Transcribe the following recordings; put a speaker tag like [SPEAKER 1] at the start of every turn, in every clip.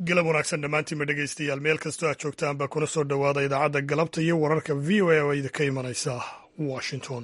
[SPEAKER 1] galab wanaagsan dhammaantiinba dhegaystayaal meel kastoo aad joogtaanba kuna soo dhowaada idaacadda galabta iyo wararka v o a oo idinka imanaysa washington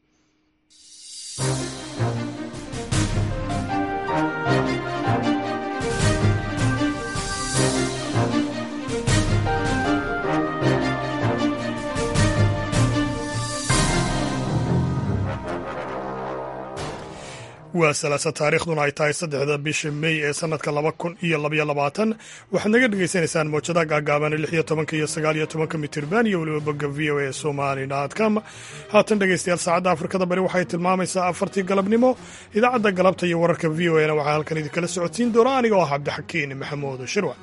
[SPEAKER 1] waa salaasa taariikhduna ay tahay saddexda bisha mey ee sanadka laba kun iyo labaiyo labaatan waxaad naga dhagaysanaysaan mowjadaha gaagaaban lix iyo tobanka iyo sagaal iyo tobanka mitirban iyo weliba bogga v o a somali com haatan dhegaystayaal saacadda afrikada bari waxay tilmaamaysaa afartii galabnimo idaacadda galabta iyo wararka v o a na waxaa halkan idinkala socodsiin doona aniga oo ah cabdixakiin maxamuud shirwa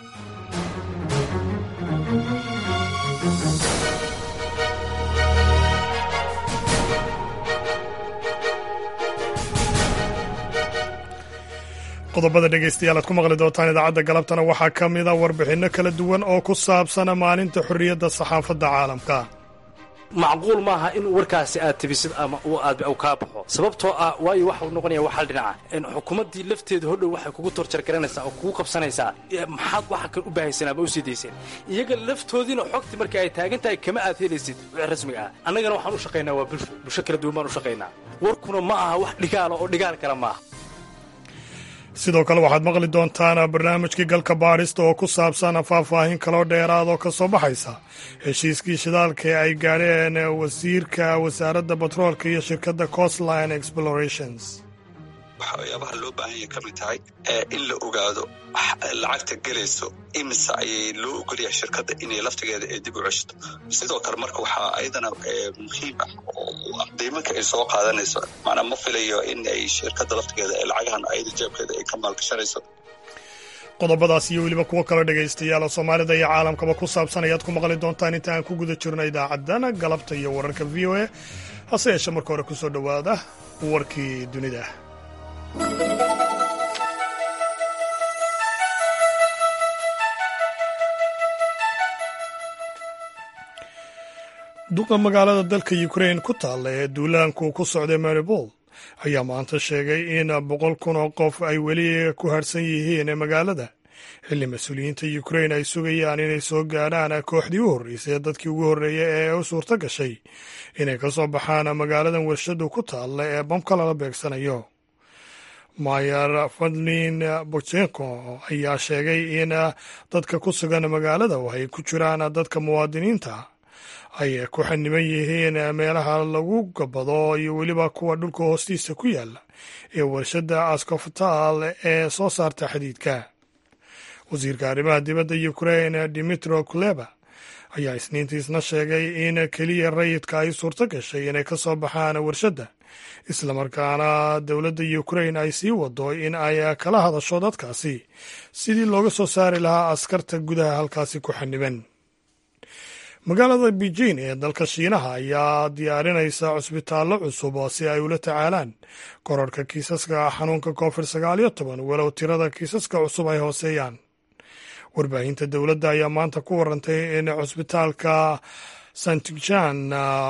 [SPEAKER 1] qodobada dhegaystayaal aad ku maqli doontaan idaacadda galabtana waxaa ka mida warbixinno kala duwan oo ku saabsana maalinta xorriyadda saxaafadda caalamka
[SPEAKER 2] macquul maaha in warkaasi aad tibisid ama aad kaa baxo sababtoo ah waayo waxau noqonaya wax hal dhinaca xukuumaddii lafteeda hodhow waxay kugu torjargaranaysaa oo kugu qabsanaysaa maxaad waxa kan u baahaysan ama u sii dayseen iyaga laftoodiina xogtii marka ay taagan tahay kama aad helaysid wixii rasmiga ah annagana waxaan u shaqaynaa waa bulsho bulsho kala duwan baan u shaqaynaa warkuna ma aha wax dhigaala oo dhigaal kale maaha
[SPEAKER 1] sidoo kale waxaad maqli doontaan barnaamijkii galka baadhista oo ku saabsan faahfaahin kaloo dheeraad oo ka soo baxaysa heshiiskii shidaalka ee ay gaadheen wasiirka wasaaradda batroolka iyo shirkadda costline explorations
[SPEAKER 3] waxyaabaha loo baahan yahay ka mid tahay in la ogaado lacagta gelayso imise ayay loo ogolyahay shirkadda inay laftigeeda ee dib u ceshto sidoo kale marka waxaa ayadana muhiim ah oo qiimanka ay soo qaadanayso maanaa ma filayo in ay shirkadda laftigeeda ee lacagahan ayada jeebkeeda ay ka maalgashanayso
[SPEAKER 1] qodobadaas iyo weliba kuwo kale dhegaystayaal oo soomaalida iyo caalamkaba ku saabsan ayaad ku maqli doontaan inta aan ku guda jirno idaacaddana galabta iyo wararka v o a hase yeeshe marka hore ku soo dhowaada warkii dunida duqa magaalada dalka ukrain ku taalla ee duulaanku ku socday maribol ayaa maanta sheegay in boqol kun oo qof ay weli ku harhsan yihiin magaalada xilli mas-uuliyiinta ukrain ay sugayaan inay soo gaadhaan kooxdii u horreysay dadkii ugu horreeyay ee u suurto gashay inay ka soo baxaan magaaladan warshadu ku taalla ee bamka lala beegsanayo mayer fadlin bochenko ayaa sheegay in dadka ku sugan magaalada oo ay ku jiraan dadka muwaadiniinta ay ku xaniban yihiin meelaha lagu gabado iyo weliba kuwa dhulka hoostiisa ku yaala ee warshadda askoftal ee soo saarta xadiidka wasiirka arrimaha dibadda ukrain dimitro kuleba ayaa isniintiisna sheegay in keliya rayidka ay suurto gashay inay ka soo baxaan warshadda islamarkaana dowladda ukrain ay sii wado in ay kala hadasho dadkaasi sidii looga soo saari lahaa askarta gudaha halkaasi ku xaniban magaalada beijing ee dalka shiinaha ayaa diyaarinaysa cusbitaallo cusub si ay ula tacaalaan korarhka kiisaska xanuunka covid sagaal iyo toban walow tirada kiisaska cusub ay hooseeyaan warbaahinta dowladda ayaa maanta ku warantay in cusbitaalka santijan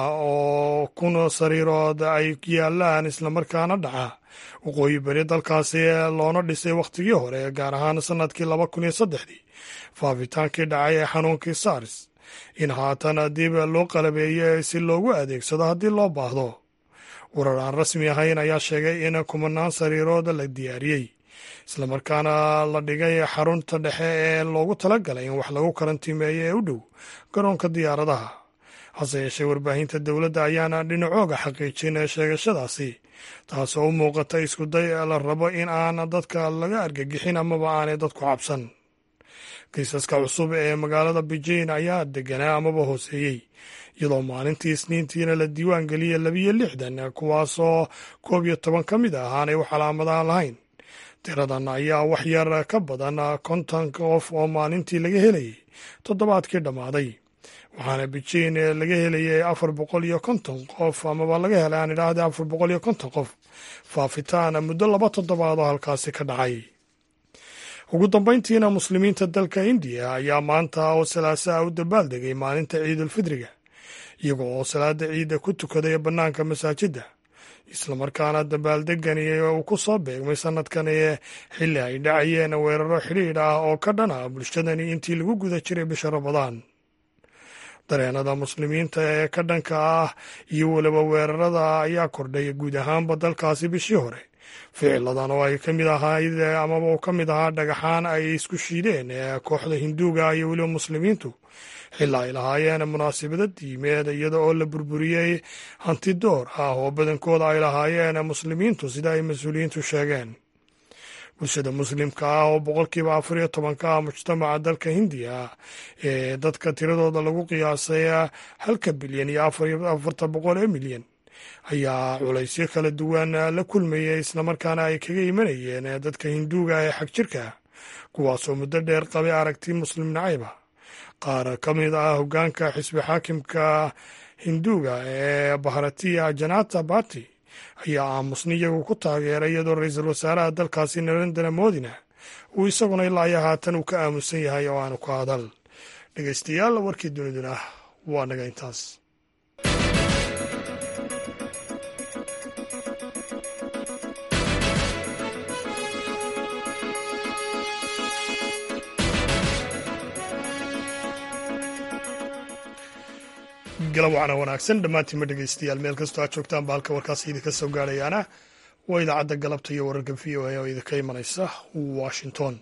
[SPEAKER 1] oo kun sariirood ay yaalaan islamarkaana dhaca waqooyi beri dalkaasi loona dhisay wakhtigii hore gaar ahaan sannadkii laba kun iyo saddexdii faafitaankii dhacay ee xanuunkii sars in haatan dib loo qalabeeyey si loogu adeegsado haddii loo baahdo warar aan rasmi ahayn ayaa sheegay in kumanaan sariirood la diyaariyey islamarkaana la dhigay xarunta dhexe ee loogu talagalay in wax lagu karantiimeeyo ee u dhow garoonka diyaaradaha hase yeeshee warbaahinta dowladda ayaana dhinacooga xaqiijin sheegashadaasi taasoo u muuqata iskuday la rabo in aan dadka laga argagixin amaba aanay dadku cabsan kiisaska cusub ee magaalada beijing ayaa deganaa amaba hooseeyey iyadoo maalintii isniintiina la diiwaan geliyey labiyo lixdan kuwaasoo koob iyo toban ka mid ah aanay wax calaamadaha lahayn tiradan ayaa wax yar ka badan konton qof oo maalintii laga helayay toddobaadkii dhammaaday waxaana beijing laga helayay afar boqol iyo konton qof amaba laga helay aan idhaahda afar boqol iyo konton qof faafitaan muddo laba toddobaad oo halkaasi ka dhacay ugu dambayntiina muslimiinta dalka indiya ayaa maanta oo salaasaa u dabaaldegay maalinta ciidulfidriga iyago oo salaada ciidda ku tukaday bannaanka masaajidda islamarkaana dabaaldegani uu ku soo beegmay sanadkan xilli ay dhacayeen weeraro xidhiidh ah oo ka dhan ah bulshadani intii lagu guda jiray bisha ramadaan dareenada muslimiinta ee ka dhanka ah iyo weliba weerarada ayaa kordhay guud ahaanba dalkaasi bishii hore ficiladan oo ay ka mid ahayd amaba uu ka mid ahaa dhagaxaan ay isku shiideen kooxda hinduuga iyo weliba muslimiintu xilaa ay lahaayeen munaasabado diimeed iyada oo la burburiyey hanti door ah oo badankooda ay lahaayeen muslimiintu sida ay mas-uuliyiintu sheegeen bulshada muslimka ah oo boqolkiiba afar iyo tobanka ah mujtamaca dalka hindiya ee dadka tiradooda lagu qiyaasay halka bilyan iyo afarta boqol ee milyan ayaa culaysyo kala duwan la kulmayay islamarkaana ay kaga imanayeen dadka hinduuga ee xag jirka kuwaasoo muddo dheer qabay aragti muslim nacayba qaar ka mid ah hoggaanka xisbi xaakimka hinduuga ee baharatiya janata bati ayaa aamusni iyagu ku taageeray iyadoo ra-iisul wasaaraha dalkaasi narendra modina uu isaguna ilaa iyo haatan uu ka aamusan yahay oo aanu ka hadal dhegeystayaal warkii duniduna waa naga intaas galab wacna wanaagsan dhammaantiinma dhegeystayaal meel kastoo aad joogtaan ba halka warkaasi idinka soo gaadhayaana waa idaacadda galabta iyo wararka v o a oo idinka imanaysa washington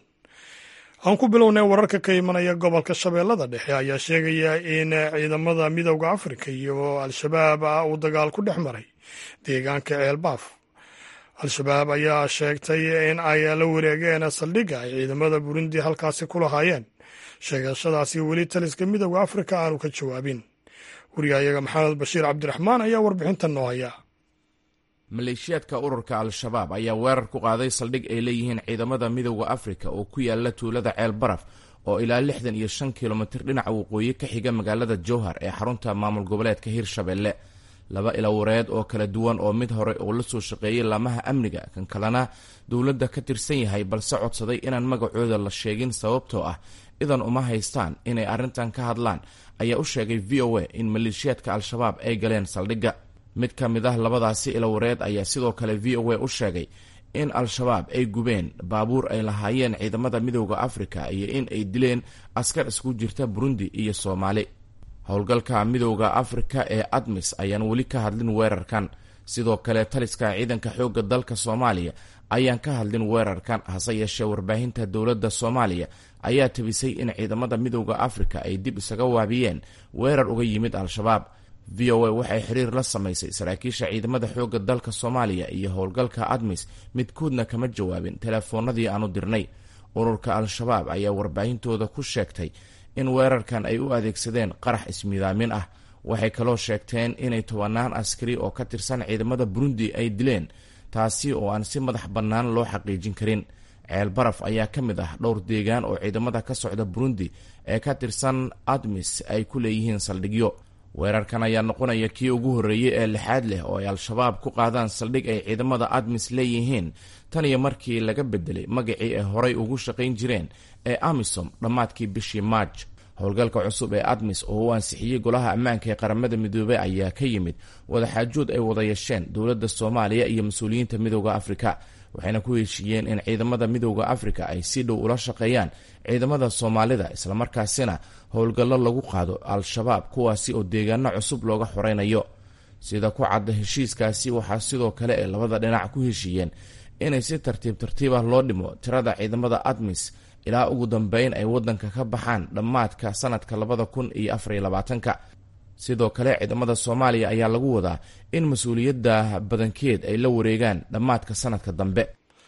[SPEAKER 1] aan ku bilownay wararka ka imanaya gobolka shabeellada dhexe ayaa sheegaya in ciidamada midowda afrika iyo al-shabaab uu dagaal ku dhex maray deegaanka ceelbaaf al-shabaab ayaa sheegtay in ay la wareegeen saldhigga ay ciidamada burundi halkaasi ku lahaayeen sheegashadaasi weli taliska midowda afrika aanu ka jawaabin wariyahayaga maxamed bashiir cabdiraxmaan ayaa warbixintan noo haya
[SPEAKER 4] maleeshiyaadka ururka al-shabaab ayaa weerar ku qaaday saldhig ay leeyihiin ciidamada midowda afrika oo ku yaala tuulada ceel baraf oo ilaa lixdan iyo shan kilomitir dhinaca waqooyi ka xiga magaalada jowhar ee xarunta maamul goboleedka hirshabelle laba ilawareed oo kala duwan oo mid hore oo la soo shaqeeyey laamaha amniga kan kalena dowladda ka tirsan yahay balse codsaday inaan magacooda la sheegin sababtoo ah idan uma haystaan inay arrintan ka hadlaan ayaa u sheegay v o a in maleeshiyaadka al-shabaab ay galeen saldhigga mid ka mid ah labadaasi ilawareed ayaa sidoo kale v o a u sheegay in al-shabaab ay gubeen baabuur ay lahaayeen ciidamada midowda afrika iyo in ay dileen askar isku jirta burundi iyo soomaali howlgalka midowda afrika ee admis ayaan weli ka hadlin weerarkan sidoo kale taliska ciidanka xoogga dalka soomaaliya ayaan ka hadlin weerarkan hase yeeshee warbaahinta dowladda soomaaliya ayaa tabisay in ciidamada midowda afrika ay dib isaga waabiyeen weerar uga yimid al-shabaab v o a waxay xiriir la samaysay saraakiisha ciidamada xoogga dalka soomaaliya iyo howlgalka admis midkoodna kama jawaabin teleefoonadii aanu dirnay ururka al-shabaab ayaa warbaahintooda ku sheegtay in weerarkan ay u adeegsadeen qarax ismiidaamin ah waxay kaloo sheegteen inay tobanaan askari oo ka tirsan ciidamada burundi ay dileen taasi oo aan si madax bannaan loo xaqiijin karin ceel baraf ayaa ka mid ah dhowr deegaan oo ciidamada ka socda burundi ee ka tirsan admis ay ku leeyihiin saldhigyo weerarkan ayaa noqonaya kii ugu horreeyey ee lixaad leh oo ay al-shabaab ku qaadaan saldhig ay ciidamada admis leeyihiin tan iyo markii laga bedelay magacii ay horay ugu shaqayn jireen ee amisom dhammaadkii bishii maarj howlgalka cusub ee admis oo u ansixiyey golaha ammaanka ee qaramada midoobey ayaa ka yimid wadaxaajood ay wada yeesheen dowladda soomaaliya iyo mas-uuliyiinta midowda afrika waxayna ku heshiiyeen in ciidamada midowda afrika ay si dhow ula shaqeeyaan ciidamada soomaalida islamarkaasina howlgallo lagu qaado al-shabaab kuwaasi oo deegaano cusub looga xoreynayo sida ku cadda heshiiskaasi waxaa sidoo kale ay labada dhinac ku heshiiyeen inay si tartiib tartiib ah loo dhimo tirada ciidamada admis ilaa ugu dambeyn ay waddanka ka baxaan dhammaadka sanadka labada kun iyo afariyo labaatanka sidoo kale ciidamada soomaaliya ayaa lagu wadaa in mas-uuliyadda badankeed ay la wareegaan dhammaadka sanadka dambe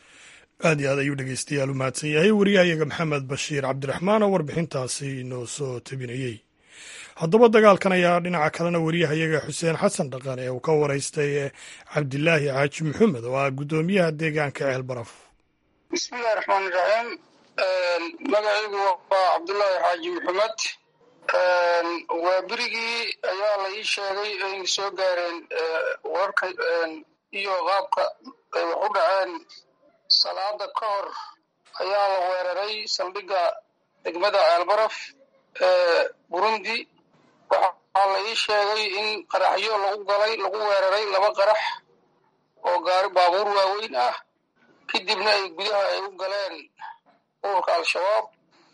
[SPEAKER 1] aad iyo aad ayuu dhegeystayaal u mahadsan yahay wariyahayaga maxamed bashiir cabdiraxmaan oo warbixintaasi noo soo tabinayey haddaba dagaalkan ayaa dhinaca kalena wariyahayaga xuseen xasan dhaqan ee uu ka waraystay cabdilaahi xaaji maxamed oo ah guddoomiyaha deegaanka ceel baraf
[SPEAKER 5] bismillahi raxmaani raxiim magacaygu waa cabdulaahi xaaji maxamed waa berigii ayaa la ii sheegay ay soo gaareen wararka iyo qaabka ay wax u dhaceen salaada ka hor ayaa la weeraray saldhigga degmada ceelbaraf ee burundi waxaa la ii sheegay in qaraxyo lagu galay lagu weeraray laba qarax oo gaari baabuur waaweyn ah kadibna ay gudaha ay u galeen ururka al-shabaab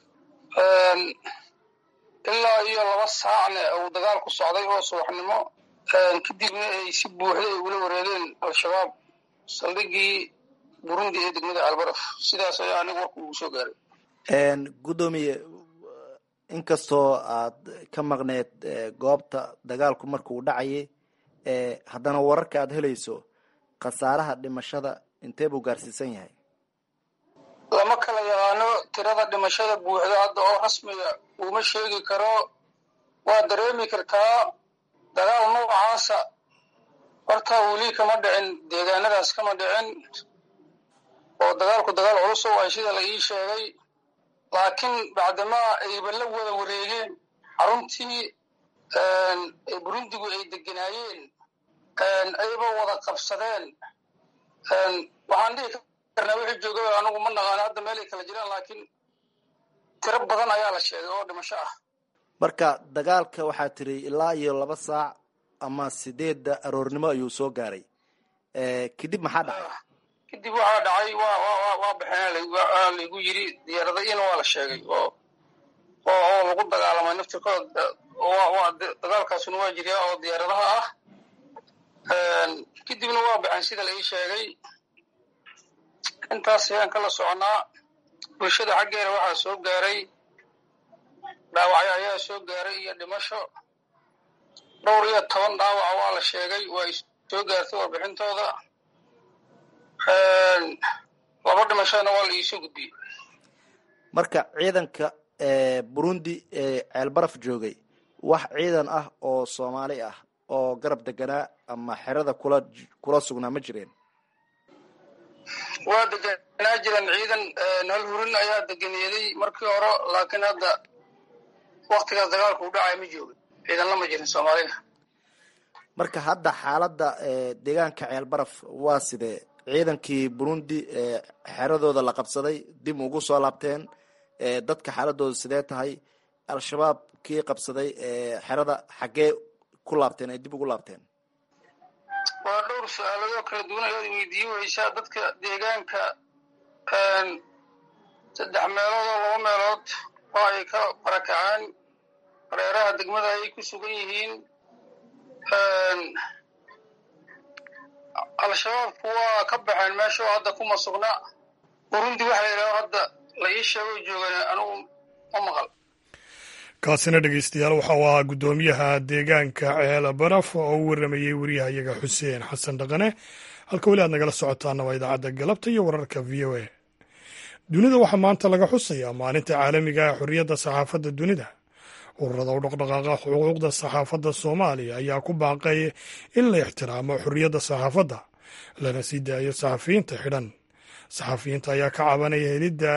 [SPEAKER 5] ilaa iyo laba saacna uu dagaal ku socday oo subaxnimo kadibna ay si buuxda ay ula wareegeen al-shabaab saldhigii burundi ee degmada albaraf sidaas ayaa anigu warku ugu soo gaaray
[SPEAKER 6] guddoomiye inkastoo aad ka maqneed goobta dagaalku markuu dhacayay haddana wararka aad helayso khasaaraha dhimashada intee buu gaarsiisan yahay
[SPEAKER 5] lama kala yaqaano tirada dhimashada buuxda hadda oo rasmiga uma sheegi karo waa dareemi kartaa dagaal noocaasa horta weli kama dhicin deegaanadaas kama dhicin oo dagaalku dagaal culus oo ay sida la ii sheegay laakiin bacdamaa ayba la wada wareegeen xaruntii burundigu ay deganaayeen ayba wada qabsadeen waxaan dhihi karnaa wixii jooga anigu ma naqaano hadda meelay kala jiraan laakiin tiro badan ayaa la sheegay oo dhimasho ah
[SPEAKER 6] marka dagaalka waxaa tiri ilaa iyo laba saac ama sideedda aroornimo ayuu soo gaaray kadib maxaa dhacay
[SPEAKER 5] kadib waxaa dhacay waa waa waa baxeen laygu yiri diyaaradayina waa la sheegay oo oo oo lagu dagaalamay naftirkooda waa dagaalkaasuna waa jiryaa oo diyaaradaha ah kadibna waa baxeen sida la ii sheegay intaas ayaan kala soconaa bulshada xaggeeda waxaa soo gaaray dhaawacyo ayaa soo gaaray iyo dhimasho dhowr iyo toban dhaawaca waa la sheegay waa ay soo gaartay warbixintooda laba dhimashona waa la iisoo gudbiyey
[SPEAKER 6] marka ciidanka burundi ee ceelbaraf joogay wax ciidan ah oo soomaali ah oo garab deganaa ama xerada kula kula sugnaa ma jireen
[SPEAKER 5] waa deganaa jiran ciidan hal hurin ayaa deganeeday markii hore laakiin hadda waktigaas dagaalku u dhacay ma joogin ciidan lama jirin soomaalida
[SPEAKER 6] marka hadda xaaladda deegaanka ceelbaraf waa sidee ciidankii burundi xeradooda la qabsaday dib ugu soo laabteen dadka xaaladooda sidee tahay al-shabaab kii qabsaday xerada xaggee ku laabteen ay dib ugu laabteen
[SPEAKER 5] waa dhowr su-aaladoo kala duwan ayaad weydiiye weysaa dadka deegaanka saddex meelood oo laba meelood oo ay ka barakaceen hareeraha degmada ayay ku sugan yihiin al-shabaabku waa ka baxeen meesha oo hadda kuma sugna burundi waxa yidhaho hadda la ii sheego joogan anigu ma maqal
[SPEAKER 1] kaasina dhegeystayaal waxa uu ahaa guddoomiyaha deegaanka ceel baraf oo u waramayey wariyahayaga xuseen xasan dhaqane halka weli aad nagala socotaana waa idaacadda galabta iyo wararka v o a dunida waxaa maanta laga xusayaa maalinta caalamiga ee xorriyadda saxaafadda dunida ururada u dhaqdhaqaaqa xuquuqda saxaafadda soomaaliya ayaa ku baaqay in la ixtiraamo xorriyadda saxaafadda lana sii daayo saxafiyiinta xidhan saxafiyiinta ayaa ka cabanaya helidda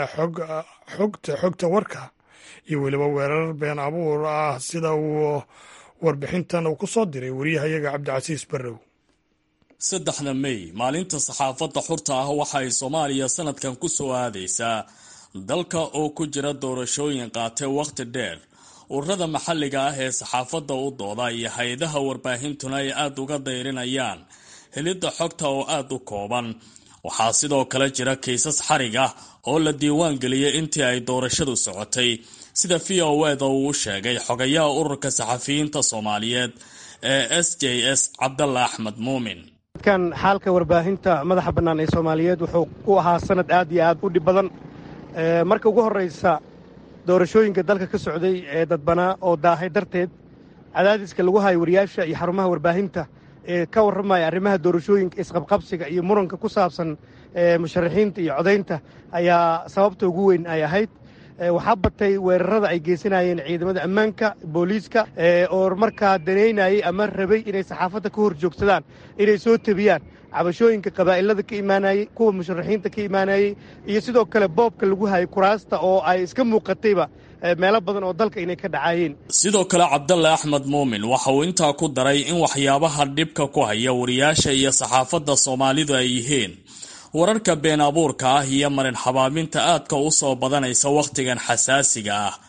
[SPEAKER 1] xogta xogta warka iyo weliba weerar been abuur ah sida uu warbixintan uu ku soo diray wariyahayaga cabdicasiis barrow
[SPEAKER 7] saddexda mey maalinta saxaafadda xurta ah waxa ay soomaaliya sanadkan ku soo aadaysaa dalka oo ku jira doorashooyin qaatay wakhti dheer ururada maxalliga ah ee saxaafadda u dooda iyo hay-adaha warbaahintuna ay aada uga dayrinayaan helidda xogta oo aada u kooban waxaa sidoo kale jira kiisas xarig ah oo la diiwaan geliyey intii ay doorashadu socotay sida v o eda uu u sheegay xogayaha ururka saxafiyiinta soomaaliyeed ee s j s cabdalla axmed muumin
[SPEAKER 8] kan xaalka warbaahinta madaxa bannaan ee soomaaliyeed wuxuu u ahaa sanad aad iyo aad u dhib badan marka ugu horraysa doorashooyinka dalka ka socday ee dadbanaa oo daahay darteed cadaadiska lagu hayo wariyaasha iyo xarumaha warbaahinta ee ka warramaya arrimaha doorashooyinka isqabqabsiga iyo muranka ku saabsan musharaxiinta iyo codaynta ayaa sababta ugu weyn ay ahayd waxaa batay weerarada ay geysanayeen ciidamada ammaanka booliiska oo markaa danaynayay ama rabay inay saxaafadda ka hor joogsadaan inay soo tebiyaan cabashooyinka qabaa'ilada ka imaanayey kuwa musharaxiinta ka imaanayey iyo sidoo kale boobka lagu hayay kuraasta oo ay iska muuqatayba meelo badan oo dalka inay ka dhacayeen
[SPEAKER 7] sidoo kale cabdalle axmed muumin waxa uu intaa ku daray in waxyaabaha dhibka ku haya wariyaasha iyo saxaafadda soomaalidu ay yihiin wararka been abuurka ah iyo marin xabaaminta aadka u soo badanaysa wakhtigan xasaasiga ah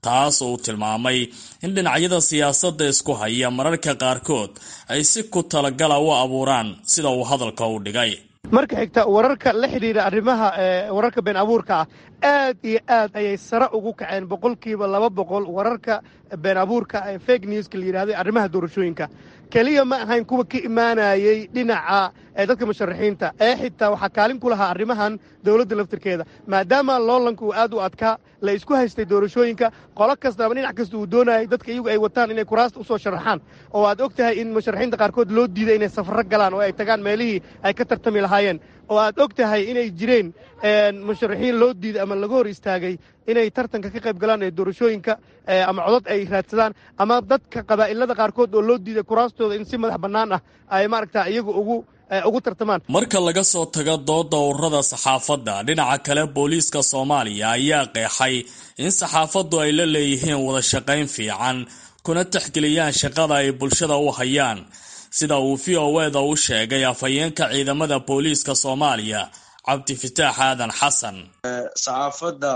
[SPEAKER 7] taas uu tilmaamay in dhinacyada siyaasadda isku haya mararka qaarkood ay si ku talagala u abuuraan sida uu hadalka u dhigay
[SPEAKER 8] marka xigta wararka la xidhiidha arrimaha wararka been abuurka ah aad iyo aad ayay sare ugu kaceen boqolkiiba laba boqol wararka been abuurka ee fake newska la yidhahday arrimaha doorashooyinka keliya ma ahayn kuwa ka imaanayey dhinaca dadka musharaxiinta ee xitaa waxaa kaalin ku lahaa arrimahan dowladda laftirkeeda maadaama loolanka uu aad u adkaa la isku haystay doorashooyinka qolo kastaba dhinac kasta uu doonayay dadka iyagu ay wataan inay kuraasta usoo sharaxaan oo aad og tahay in musharaxiinta qaarkood loo diiday inay safarro galaan oo ay tagaan meelihii ay ka tartami lahaayeen oo aad og tahay inay jireen musharaxiin loo diiday ama laga hor istaagay inay tartanka ka qayb galaan ee doorashooyinka ama codod ay raadsadaan ama dadka qabaa'ilada qaarkood oo loo diiday kuraastooda in si madax bannaan ah ay maaragta iyagu ugu ugu tartamaan
[SPEAKER 7] marka laga soo tago dooda ururada saxaafadda dhinaca kale booliiska soomaaliya ayaa qeexay in saxaafaddu ay la leeyihiin wada shaqayn fiican kuna taxgeliyaan shaqada ay bulshada u hayaan sida uu v o eda u sheegay afhayeenka ciidamada booliiska soomaaliya cabdifataax aadan xasan
[SPEAKER 9] saxaafadda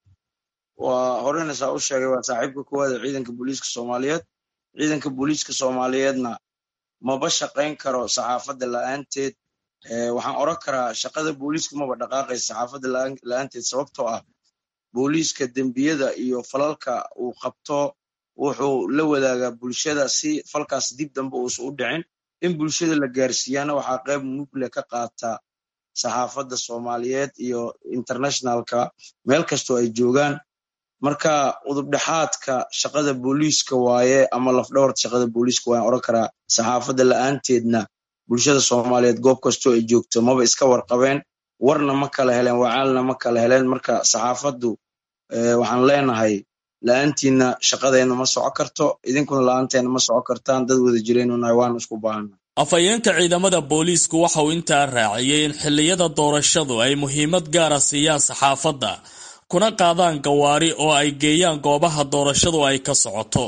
[SPEAKER 9] waa horena saa u sheegay waa saaxiibka koowaad ee ciidanka booliiska soomaaliyeed ciidanka booliiska soomaaliyeedna maba shaqayn karo saxaafadda la-aanteed waxaan oran karaa shaqada booliiska maba dhaqaaqaysa saxaafadda la-aanteed sababtoo ah booliiska dembiyada iyo falalka uu qabto wuxuu la wadaagaa bulshada si falkaas dib dambe uusan u dhicin in bulshada la gaarsiiyaana waxaa qayb mugle ka qaata saxaafadda soomaaliyeed iyo internationalka meel kastoo ay joogaan marka udubdhexaadka shaqada booliiska waaye ama lafdhabarta shaqada booliiska waayan oran karaa saxaafadda la-aanteedna bulshada soomaaliyeed goob kastoo ay joogto maba iska warqabeen warna ma kala heleen wacaalna ma kala heleen marka saxaafaddu waxaan leenahay la-aantiina shaqadeenna ma soco karto idinkuna la-aanteena ma soco kartaan dad wada jireenunahay waanu isku baahana
[SPEAKER 7] afhayeenka ciidamada booliisku waxa uu intaa raaciyey in xilliyada doorashadu ay muhiimad gaara siiyaan saxaafadda kuna qaadaan gawaari oo ay geeyaan goobaha doorashadu ay ka socoto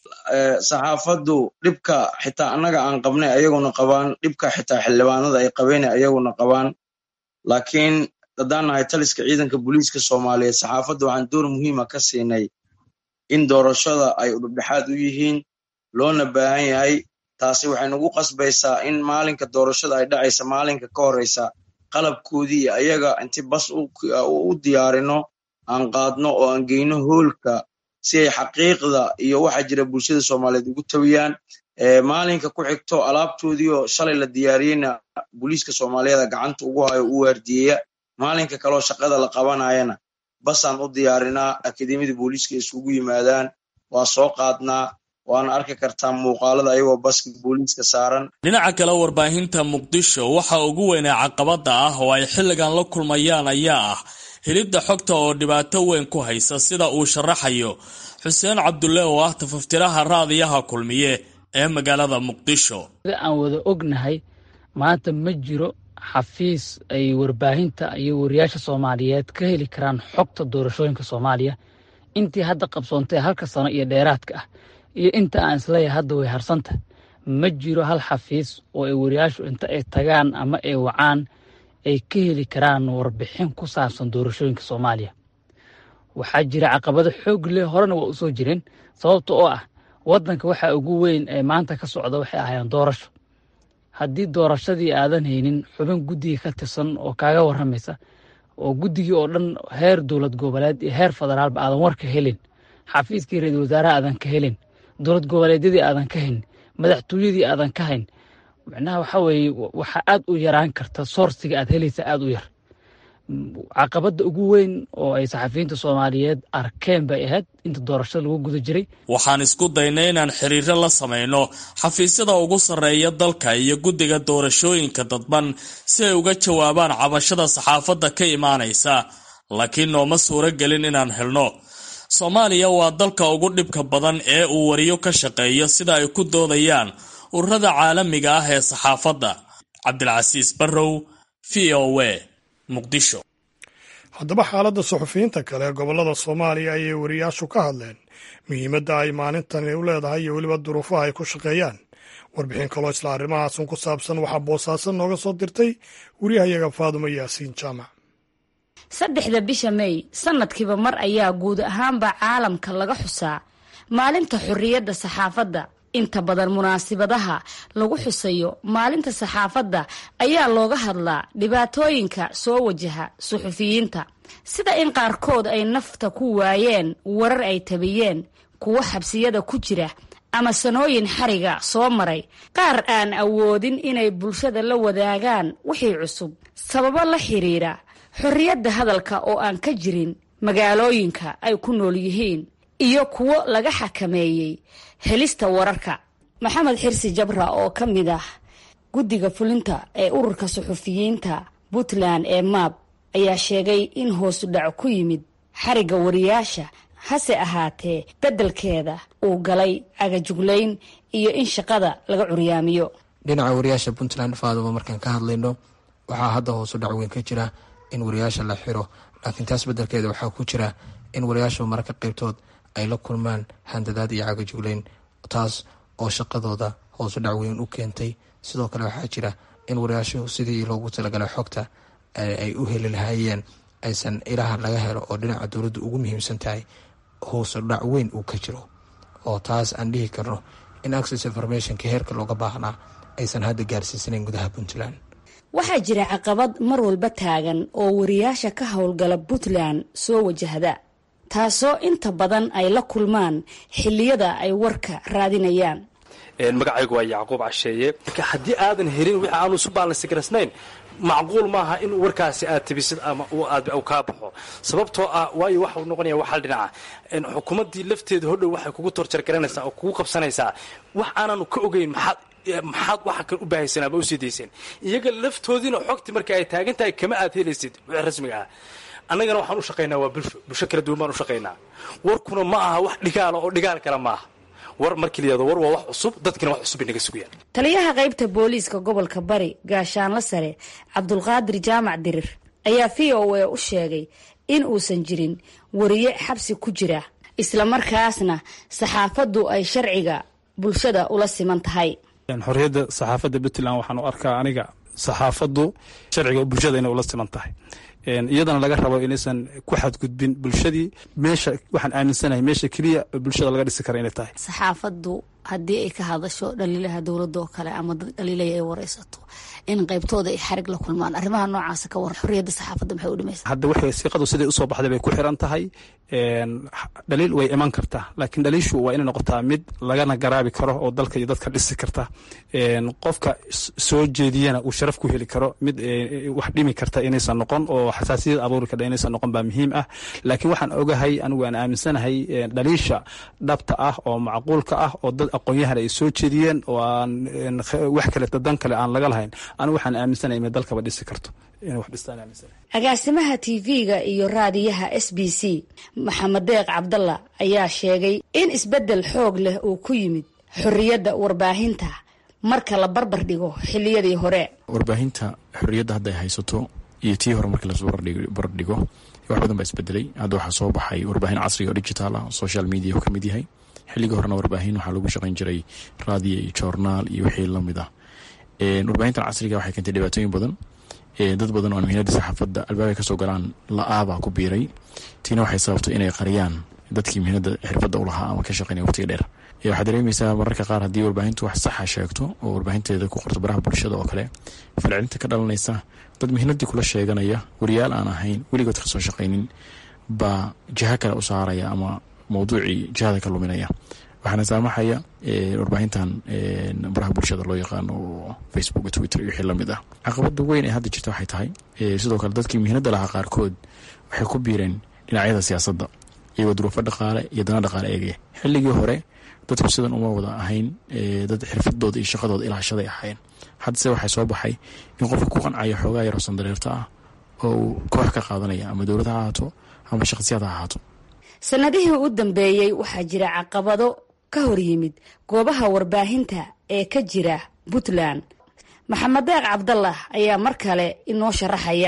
[SPEAKER 9] saxaafaddu dhibka xitaa annaga aan qabnay ayaguna qabaan dhibka xitaa xildhibaanada ay qabeen ayaguna qabaan laakiin haddaan nahay taliska ciidanka booliiska soomaaliyeed saxaafadda waxaan door muhiima ka siinay in doorashada ay udhubdhexaad u yihiin loona baahan yahay taasi waxay nagu qasbaysaa in maalinka doorashada ay dhacaysa maalinka ka horeysa qalabkoodii iyo ayaga inti bas u diyaarino aan qaadno oo aan geyno hoolka si ay xaqiiqda iyo waxa jira bulshada soomaaliyeed ugu tawiyaan maalinka ku xigto alaabtoodii oo shalay la diyaariyeyna booliiska soomaaliyeeda gacanta ugu hayo u waardiyeya maalinka kaleoo shaqada la qabanayana basaan u diyaarinaa akademiyada booliiska isugu yimaadaan waa soo qaadnaa waana arki kartaa muuqaalada ayagoo baska booliiska saaran
[SPEAKER 7] dhinaca kale warbaahinta muqdisho waxa ugu weynaa caqabada ah oo ay xilligan la kulmayaan ayaa ah helidda xogta oo dhibaato weyn ku haysa sida uu sharaxayo xuseen cabdulle oo ah tafaftiraha raadiyaha kulmiye ee magaalada muqdisho
[SPEAKER 10] sida aan wada ognahay maanta ma jiro xafiis ay warbaahinta iyo wariyaasha soomaaliyeed ka heli karaan xogta doorashooyinka soomaaliya intii hadda qabsoontay halka sano iyo dheeraadka ah iyo inta aan isleeyahay hadda way harsanta ma jiro hal xafiis oo ay wariyaashu inta ay tagaan ama ay wacaan ay ka heli karaan warbixin ku saabsan doorashooyinka soomaaliya waxaa jira caqabado xoog leh horena waa usoo jireen sababta oo ah wadanka waxa ugu weyn ee maanta ka socda waxay ahaayeen doorasho haddii doorashadii aadan haynin xubin guddiga ka tirsan oo kaaga waramaysa oo guddigii oo dhan heer dowlad goboleed iyo heer federaalba aadan warka helin xafiiskii ra-iisul wasaaraha aadan ka helin dowlad goboleedyadii aadan ka hayn madaxtooyadii aadan ka hayn macnaha waxa weeye waxaa aad u yaraan karta soorsiga aad helaysa aad u yar caqabadda ugu weyn oo ay saxafiyiinta soomaaliyeed arkeen bay ahayd inta doorashada lagu guda jiray
[SPEAKER 7] waxaan isku daynay inaan xiriiro la samayno xafiisyada ugu sarreeya dalka iyo guddiga doorashooyinka dadban si ay uga jawaabaan cabashada saxaafadda ka imaanaysa laakiin nooma suuro gelin inaan helno soomaaliya waa dalka ugu dhibka badan ee uu wariyo ka shaqeeyo sida ay ku doodayaan ururada caalamiga ah ee saxaafadda cabdilcasiis barrow v o w muqdisho
[SPEAKER 1] haddaba xaaladda suxufiyiinta kale ee gobollada soomaaliya ayay wariyaashu ka hadleen muhiimadda ay maalintani u leedahay iyo weliba duruufaha ay ku shaqeeyaan warbixin kaloo isla arrimahaasun ku saabsan waxaa boosaaso nooga soo dirtay wariyahayaga faadumo yaasiin jaamac
[SPEAKER 11] saddexda bisha mey sanadkiiba mar ayaa guud ahaanba caalamka laga xusaa maalinta xorriyadda saxaafadda inta badan munaasibadaha lagu xusayo maalinta saxaafadda ayaa looga hadlaa dhibaatooyinka soo wajaha suxufiyiinta sida in qaarkood ay nafta ku waayeen warar ay tabiyeen kuwo xabsiyada ku jira ama sanooyin xariga soo maray qaar aan awoodin inay bulshada la wadaagaan wixii cusub sababo la xiriira xorriyadda hadalka oo aan ka jirin magaalooyinka ay ku nool yihiin iyo kuwo laga xakameeyey helista wararka maxamed xirsi jabra oo ka mid ah guddiga fulinta ee ururka suxufiyiinta puntland ee maab ayaa sheegay in hoosu dhac ku yimid xarigga wariyaasha hase ahaatee beddelkeeda uu galay agajuglayn iyo in shaqada laga curyaamiyo
[SPEAKER 12] dhinaca wariyaasha puntland faaduba markaan ka hadlayno waxaa hadda hoosu dhac weyn ka jira in wariyaasha la xiro laakiin taas beddelkeeda waxaa ku jira in wariyaasha mararka qaybtood ay la kulmaan handadaad iyo cagajuglayn taas oo shaqadooda hoosu dhac weyn u keentay sidoo kale waxaa jira in wariyaashu sidii loogu talagalay xogta ay u heli lahaayeen aysan ilaha laga helo oo dhinaca dowladda ugu muhiimsan tahay hoosu dhac weyn uu ka jiro oo taas aan dhihi karno in access informationka heerka looga baahnaa aysan hadda gaarsiisanayn gudaha puntland
[SPEAKER 11] waxaa jira caqabad mar walba taagan oo wariyaasha ka howlgala puntland soo wajahda taasoo inta badan ay la kulmaan xilliyada ay warka raadinayaan
[SPEAKER 2] magacaygu waa yacquub casheeye haddii aadan helin wixii aanu isu baalansigarasnayn macquul maaha in warkaasi aad tibisid ama aad kaa baxo sababtoo ah waayo waxau noqonaya waxal dhinaca xukuumaddii lafteeda hodhow waxay kugu torjargaranaysaa oo kugu qabsanaysaa wax aananu ka ogeyn maxaad maxaad waxa kan u baahaysan ama usii dayseen iyaga laftoodiina xogti marka ay taagan tahay kama aad helaysid wixii rasmiga ah annagana waxaan u shaqaynaa waa bulsho bulsho kala duwan baan u shaqaynaa warkuna ma aha wax dhigaala oo dhigaal kale maaha war markii la yihahdo war waa wax cusub dadkina wax cusub bay naga sugayaan
[SPEAKER 11] taliyaha qaybta booliiska gobolka bari gaashaanla sare cabdulqaadir jaamac dirir ayaa v o a u sheegay in uusan jirin wariye xabsi ku jira islamarkaasna saxaafaddu ay sharciga bulshada ula siman tahay
[SPEAKER 13] xorriyadda saxaafadda puntland waxaan u arkaa aniga saxaafaddu sharciga bulshada inay ula siman tahay iyadana laga rabo inaysan ku xadgudbin bulshadii meesha waxaan aaminsanahay meesha keliya bulshada laga dhisi kara inay tahay
[SPEAKER 11] saxaafaddu haddii ay ka hadasho dhaliilaha dowladda oo kale ama dad dhaliilaya ay wareysato in qaybtooda ay xarig la kulmaan arrimaha noocaasa ka waran xorriyadda saxaafadda maxay u dhimaysa
[SPEAKER 13] hadda waxay siiqadu siday usoo baxday bay ku xiran tahay dhaliil way iman kartaa laakiin dhaliishu waa inay noqotaa mid lagana garaabi karo oo dalka iyo dadka dhisi karta qofka soo jeediyana uu sharaf ku heli karo mid wax dhimi karta inaysan noqon oo xasaasiyad abuuri karta inaysan noqon baa muhiim ah laakiin waxaan ogahay anigu aan aaminsanahay dhaliisha dhabta ah oo macquulka ah oo dad aqoon-yahan ay soo jeediyeen oo aan wax kale dan kale aan laga lahayn anigu waxaan aaminsanahay inay dalkaba dhisi karto inay wax dhistaan aaminsanahay
[SPEAKER 11] agaasimaha tv-ga iyo raadiyaha s b c maxamed deeq cabdalla ayaa sheegay in isbeddel xoog leh uu ku yimid xorriyadda warbaahinta marka la barbar dhigo xilliyadii hore
[SPEAKER 14] warbaahinta xorriyadda hadda ay haysato iyo tii hore markii lasoo barbardhigo wax badan baa isbedelay hadda waxaa soo baxay warbaahin casriga oo digital ah social media uu ka mid yahay xilligii horena warbaahin waxaa lagu shaqayn jiray raadiyo iyo joornaal iyo wixii lamid ah warbaahintan casriga waxay keentay dhibaatooyin badan dad badan oo muhiinada saxaafadda albaabay kasoo galaan la-aabaa ku biiray tiina waxay sababtay inay qariyaan dadkii muhiinada xirfadda u lahaa ama ka shaqeynaya waqtiga dheer waxaad dareemaysaa mararka qaar haddii warbaahintu wax saxa sheegto oo warbaahinteeda ku qorto baraha bulshada oo kale falcelinta ka dhalanaysa dad muhiinadii kula sheeganaya wariyaal aan ahayn weligood kasoo shaqaynin baa jiho kale u saaraya ama mawduucii jihada ka luminaya waxaana saamaxaya warbaahintan baraha bulshada loo yaqaano oo facebook twitter iyo wixii lamid ah caqabada weyn ee hadda jirta waxay tahay sidoo kale dadkii muhiinada lahaa qaarkood waxay ku biireen dhinacyada siyaasadda iyagoo duruufo dhaqaale iyo dana dhaqaale eegaya xilligii hore dadku sidan uma wada ahayn dad xirfadooda iyo shaqadooda ilaashaday ahayn haddase waxaa soo baxay in qofka ku qancaya xoogaa yaroo sandareerta ah oo uu koox ka qaadanaya ama dowlad ha ahaato ama shaqsiyaad ha ahaato
[SPEAKER 11] sanadihii u dambeeyey waxaa jira caqabado ka hor yimid goobaha warbaahinta ee ka jira puntland maxamed deeq cabdallah ayaa mar kale inoo sharaxaya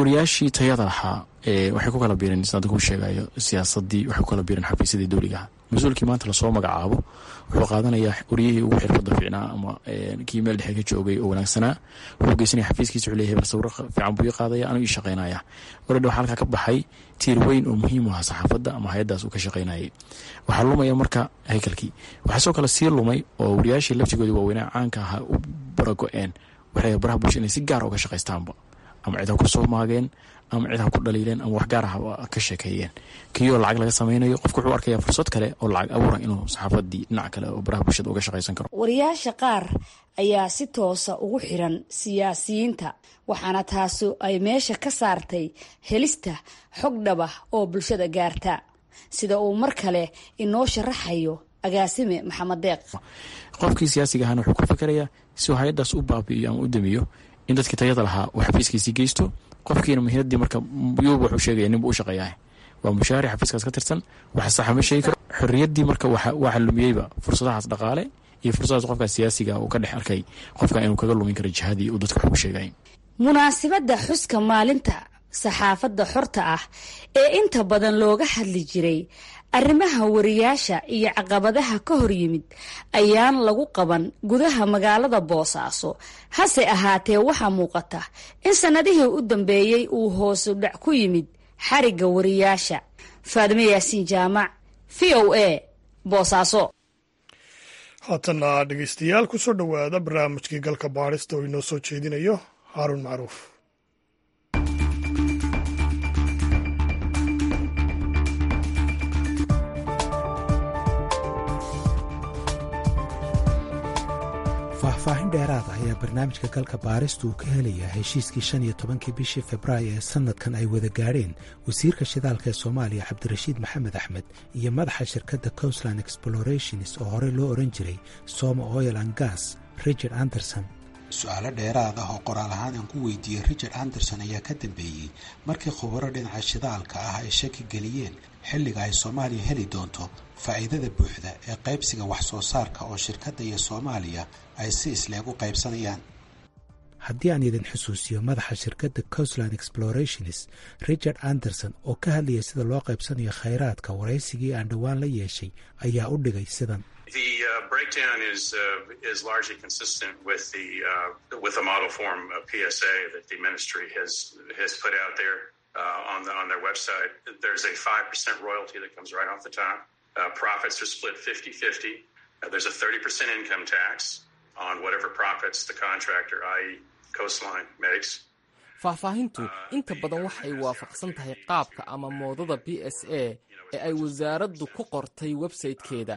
[SPEAKER 14] wariyaashii tayada lahaa waxay ku kala biireen sida ku sheegayo siyaasadii waxay ku kala biireen xafiisyadii dowligaha mas-uulkii maanta lasoo magacaabo wuxuu qaadanayaa waryihii ugu xirfada fiicnaa ama kii meel dhexe ka joogay oo wanaagsanaa wuxuu geysanaya xafiiskiisa wuxuu leeyahay bal sawiro fiican buu ii qaadaya anuu ii shaqaynaya oradha waxaa halkaa ka baxay tiir weyn oo muhiim u aha saxaafadda ama hay-addaas uu ka shaqaynayay waxaa lumaya marka haykalkii waxaa soo kale sii lumay oo wariyaashii laftigoodii waaweynaa caanka ahaa u barago-een waxay baraha bulsha inay si gaara uga shaqaystaanba ama cid ha ku soo maageen ama cid ha ku dhaliileen ama wax gaar ah ka sheekeeyeen kiyoo lacag laga samaynayo qofku wuxuu arkaya fursad kale oo lacag abuura inuu saxaafadii dhinac kale oo baraha bulshada uga shaqaysan karo
[SPEAKER 11] wariyaasha qaar ayaa si toosa ugu xiran siyaasiyiinta waxaana taasi ay meesha ka saartay helista xog dhaba oo bulshada gaarta sida uu mar kale inoo sharaxayo agaasime maxamed deeq
[SPEAKER 14] qofkii siyaasiga ahana wuxuu ku fikerayaa si uu hay-addaas u baabi'iyo ama u damiyo in dadkii tayada lahaa uu xafiiskiisii geysto qofkiina muhiimadii marka yuuba wuxuu sheegaya ninbu u shaqeeyaah waa mushaari xafiiskaas ka tirsan waxa saxa ma sheegi karo xorriyaddii marka waxa lumiyeyba fursadahaas dhaqaale iyo fursadahaas qofkaas siyaasiga uu ka dhex arkay qofka inuu kaga lumin karo jihadii uu dadka wax u sheegay
[SPEAKER 11] munaasibadda xuska maalinta saxaafadda xorta ah ee inta badan looga hadli jiray arrimaha wariyaasha iyo caqabadaha ka hor yimid ayaan lagu qaban gudaha magaalada boosaaso hase ahaatee waxaa muuqata in sannadihii u dambeeyey uu hoosu dhac ku yimid xarigga wariyaasha faadime yaasiin jaamac v o a boosaaso
[SPEAKER 1] haatana dhegeystayaal kusoo dhowaada barnaamijkii galka baadhista oo inoo soo jeedinayo haaruun macruuf
[SPEAKER 15] faahfaahin dheeraada ayaa barnaamijka galka baaristu uu ka helayaa heshiiskii shan iyo tobankii bishii februaayo ee sannadkan ay wada gaadheen wasiirka shidaalka ee soomaaliya cabdirashiid maxamed axmed iyo madaxa shirkadda coastland explorations oo horey loo odhan jiray soma oil and gas richard anderson su-aalo dheeraad ah oo qoraal ahaan aan ku weydiiyey richard anderson ayaa ka dambeeyey markii khubaro dhinaca shidaalka ah ay shaki geliyeen xilliga ay soomaaliya heli doonto faa'iidada buuxda ee qaybsiga wax soo saarka oo shirkadda iyo soomaaliya ay si isleeg u qaybsanayaan haddii aan idin xusuusiyo madaxa shirkadda coastland explorations richard anderson oo ka hadlayay sida loo qaybsanayo khayraadka waraysigii aan dhowaan la yeeshay ayaa u dhigay sidan
[SPEAKER 16] The uh, breakdown is uh, is largely consistent with the uh, with the model form of PSA that the ministry has has put out there uh, on the on their website. There's a five percent royalty that comes right off the top. Uh, profits are split 50-50. Uh, there's a 30% income tax on whatever profits the contractor, i.e. Coastline, makes.
[SPEAKER 17] faahfaahintu inta badan waxay waafaqsan tahay qaabka ama moodada b s a ee ay wasaaraddu ku qortay websaytekeeda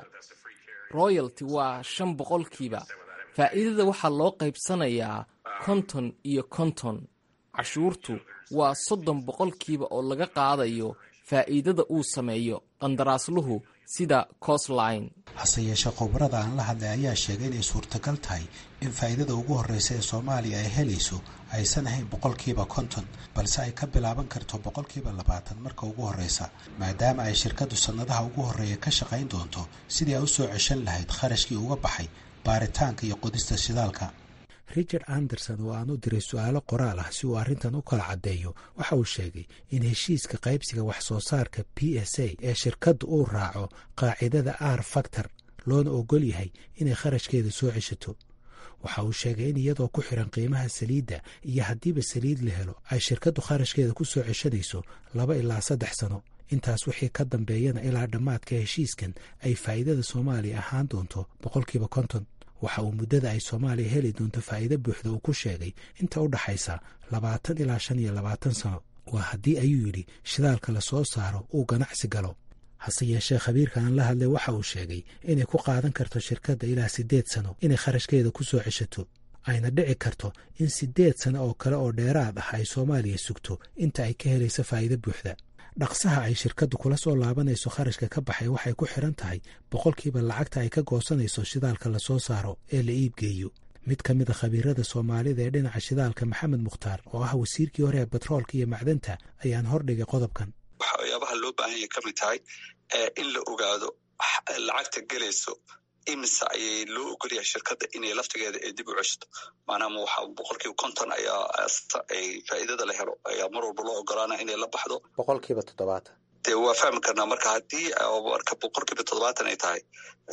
[SPEAKER 17] royalty waa shan boqolkiiba faa'iidada waxaa loo qaybsanayaa konton iyo konton cashuurtu waa soddon boqolkiiba oo laga qaadayo faa'iidada uu sameeyo qandaraasluhu sida coastline
[SPEAKER 15] hase yeeshee khubarada aan la hadlay ayaa sheegay inay suurtagal tahay in faa'iidada ugu horreysa ee soomaaliya ay helayso aysan ahayn boqolkiiba konton balse ay ka bilaaban karto boqolkiiba labaatan marka ugu horreysa maadaama ay shirkaddu sannadaha ugu horreeya ka shaqayn doonto sidii ay u soo ceshan lahayd kharashkii uga baxay baaritaanka iyo qodista shidaalka richard anderson oo aan u diray su-aalo qoraal ah si uu arrintan u kala caddeeyo waxa uu sheegay in heshiiska qaybsiga wax soo saarka b s a ee shirkaddu uu raaco qaacidada r factor loona ogol yahay inay kharashkeeda soo ceshato waxa uu sheegay in iyadoo ku xiran qiimaha saliidda iyo haddiiba saliid la helo ay shirkaddu kharashkeeda ku soo ceshanayso laba ilaa saddex sano intaas wixii ka dambeeyana ilaa dhammaadka heshiiskan ay faa'iidada soomaaliya ahaan doonto boqolkiiba konton waxa uu muddada ay soomaaliya heli doonto faa'iido buuxda uu ku sheegay inta u dhaxaysa labaatan ilaa shan iyo labaatan sano waa haddii ayuu yidhi shidaalka la soo saaro uu ganacsi galo hase yeeshee khabiirka aan la hadlay waxa uu sheegay inay ku qaadan karto shirkadda ilaa siddeed sano inay kharashkeeda ku soo ceshato ayna dhici karto in siddeed sano oo kale oo dheeraad ah ay soomaaliya sugto inta ay ka helayso faa'iido buuxda dhaqsaha ay shirkaddu kula soo laabanayso kharashka ka baxay waxay ku xiran tahay boqolkiiba lacagta ay ka goosanayso shidaalka la soo saaro ee la iibgeeyo mid ka mid a khabiirada soomaalida ee dhinaca shidaalka maxamed mukhtaar oo ah wasiirkii hore ee batroolka iyo macdanta ayaan hordhigay qodobkan
[SPEAKER 3] waxyaabaha loo baahan yahay ka mid tahay in la ogaado lacagta gelayso imise ayay loo ogolyahay shirkadda inay laftigeeda ay dib u ceshto maanaama waxa boqolkiiba konton ayaa ay faa'iidada la helo ayaa mar walba loo ogolaana inay la baxdo
[SPEAKER 15] boqolkiiba toddobaatan
[SPEAKER 3] dee waa fahmi karnaa marka haddii marka boqolkiiba toddobaatan ay tahay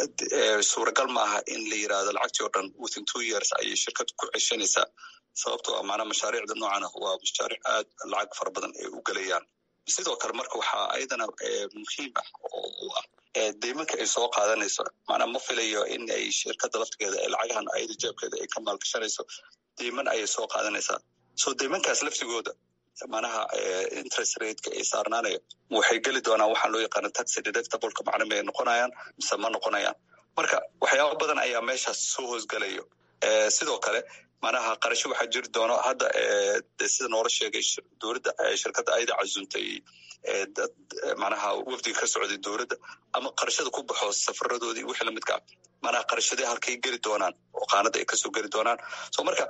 [SPEAKER 3] suuragal maaha in la yirahdo lacagtii oo dhan within two years ayay shirkad ku ceshanaysaa sababtoo ah macnaa mashaariicda noocan ah waa mashaariic aad lacag fara badan ay u gelayaan sidoo kale marka waxaa ayadana muhiim ah oo u ah deymanka ay soo qaadanayso macnaa ma filayo in ay shirkadda laftigeeda ee lacagahan ayada jeebkeeda ay ka maalgashanayso deyman ayay soo qaadanaysaa so deymankaas laftigooda manaha interest rateka ay saarnaanayo waxay geli doonaan waxaa loo yaqaana taxi deductibleka macna may noqonayaan mise ma noqonayaan marka waxyaaba badan ayaa meeshaas soo hoosgelayo sidoo kale manaha qarasho waxaa jiri doono hadda de sida noola sheegay dowladda shirkadda ayada casuntay dad manaha wafdiga ka socday dowladda ama qarashada ku baxo safaradoodii wixii lamidka ah manaha qarashadii halkay geli doonaan oo qaanada ay kasoo geli doonaan so marka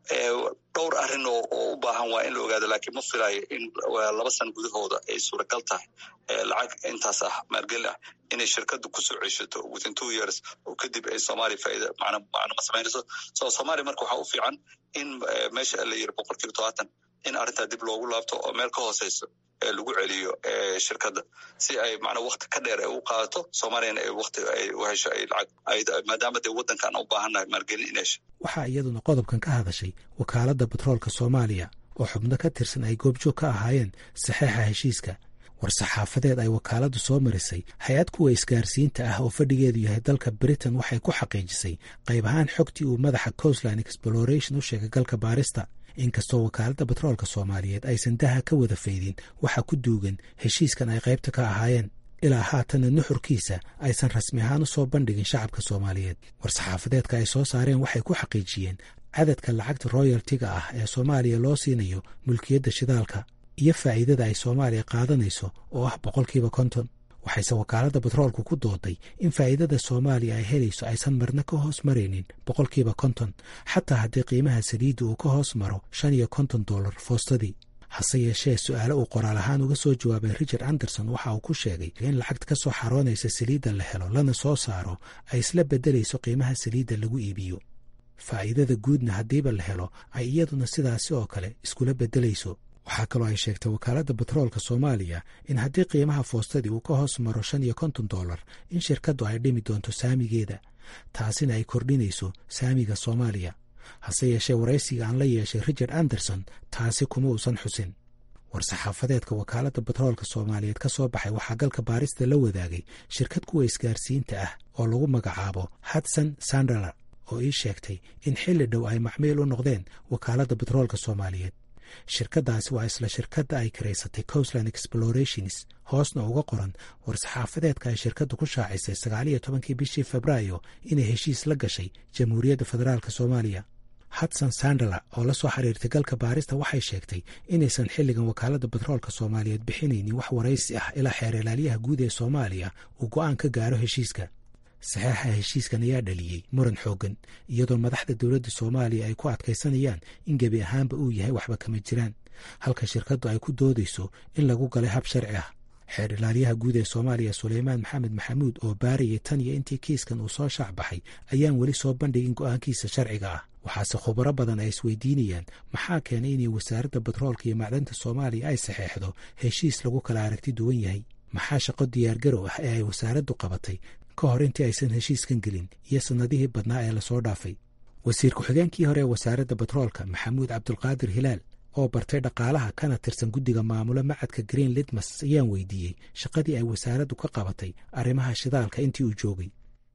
[SPEAKER 3] dhowr arrin oo u baahan waa in la ogaado laakiin ma filayo in laba sana gudahooda ay suuragal tahay lacag intaas ah maalgeli ah inay shirkaddu kusoo ceshato within two years oo kadib ay soomaaliya faaida macna macna ma samaynayso so soomaaliya marka waxaa u fiican in meesha la yiri boqol kiiba tobaatan in arrintaa dib loogu laabto oo meel ka hooseyso lagu celiyo shirkadda si ay macnaa wakti ka dheer ay u qaadato soomaaliyana ay wakti ay u hesho ay lacag maadaama dee waddankan u baahannahay maalgelin in hesho
[SPEAKER 15] waxaa iyaduna qodobkan ka hadashay wakaaladda batroolka soomaaliya oo xubno ka tirsan ay goobjoog ka ahaayeen saxeixa heshiiska war-saxaafadeed ay wakaaladdu soo marisay hay-ad kuwa isgaarsiinta ah oo fadhigeedu yahay dalka britain waxay ku xaqiijisay qayb ahaan xogtii uu madaxa coastline exploration u sheegay galka baarista inkastoo wakaaladda batroolka soomaaliyeed aysan daha ka wada faydin waxa ku duugan heshiiskan ay qaybta ka ahaayeen ilaa haatana nuxurkiisa aysan rasmi ahaan u soo bandhigin shacabka soomaaliyeed war-saxaafadeedka ay soo saareen waxay ku xaqiijiyeen cadadka lacagta royaltiga ah ee soomaaliya loo siinayo mulkiyadda shidaalka iyo faa'iidada ay soomaaliya qaadanayso oo ah boqolkiiba konton waxayse wakaaladda batroolku ku dooday in faa'iidada soomaaliya ay helayso aysan marna ka hoos maraynin boqolkiiba konton xataa haddii qiimaha saliidda uu ka hoos maro shan iyo konton dollar foostadii hase yeeshee su-aale uu qoraal ahaan uga soo jawaabay richard anderson waxa uu ku sheegay in lacagta ka soo xaroonaysa saliidda la helo lana soo saaro ay isla beddelayso qiimaha saliidda lagu iibiyo faa'iidada guudna haddiiba la helo ay iyaduna sidaasi oo kale iskula beddelayso waxaa kaloo ay sheegtay wakaaladda batroolka soomaaliya in haddii qiimaha foostadii uu ka hoos maro shan iyo konton dollar in shirkaddu ay dhimi doonto saamigeeda taasina ay kordhinayso saamiga soomaaliya hase yeeshee waraysiga aan la yeeshay richard anderson taasi kuma uusan xusin war-saxaafadeedka wakaaladda batroolka soomaaliyeed ka soo baxay waxaa galka baarista la wadaagay shirkad kuwa isgaarsiinta ah oo lagu magacaabo hudson sandaler oo ii sheegtay in xilli dhow ay macmiil u noqdeen wakaaladda batroolka soomaaliyeed shirkaddaasi waa isla shirkadda ay karaysatay coastland explorations hoosna uga qoran war-saxaafadeedka ay shirkaddu ku shaacisay sagaaliyo tobankii bishii febraayo inay heshiis la gashay jamhuuriyadda federaalk soomaaliya hudson sandala oo la soo xiriirtay galka baarista waxay sheegtay inaysan xilligan wakaaladda batroolka soomaaliyeed bixinaynin wax waraysi ah ilaa xeer ilaaliyaha guud ee soomaaliya uu go'aan ka gaaro heshiiska saxeixa heshiiskan ayaa dhaliyey muran xooggan iyadoo madaxda dowladda soomaaliya ay ku adkaysanayaan in gebi ahaanba uu yahay waxba kama jiraan halka shirkaddu ay ku doodayso in lagu galay hab sharci ah xeer ilaaliyaha guud ee soomaaliya suleymaan maxamed maxamuud oo baarayay tan iyo intii kiiskan uu soo shaac baxay ayaan weli soo bandhigin go'aankiisa sharciga ah waxaase khubaro badan ay isweydiinayaan maxaa keenay inay wasaaradda batroolka iyo macdanta soomaaliya ay saxeexdo heshiis lagu kala aragti duwan yahay maxaa shaqo diyaargarow ah ee ay wasaaraddu qabatay ka hor intii aysan heshiiskan gelin iyo sannadihii badnaa ee lasoo dhaafay wasiir ku-xigeenkii hore ee wasaaradda batroolka maxamuud cabdulqaadir hilaal oo bartay dhaqaalaha kana tirsan guddiga maamulo macadka green lidmas ayaan weydiiyey shaqadii ay wasaaraddu ka qabatay arrimaha shidaalka intii uu joogay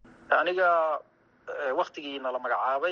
[SPEAKER 18] aniga waktigiina la magacaabay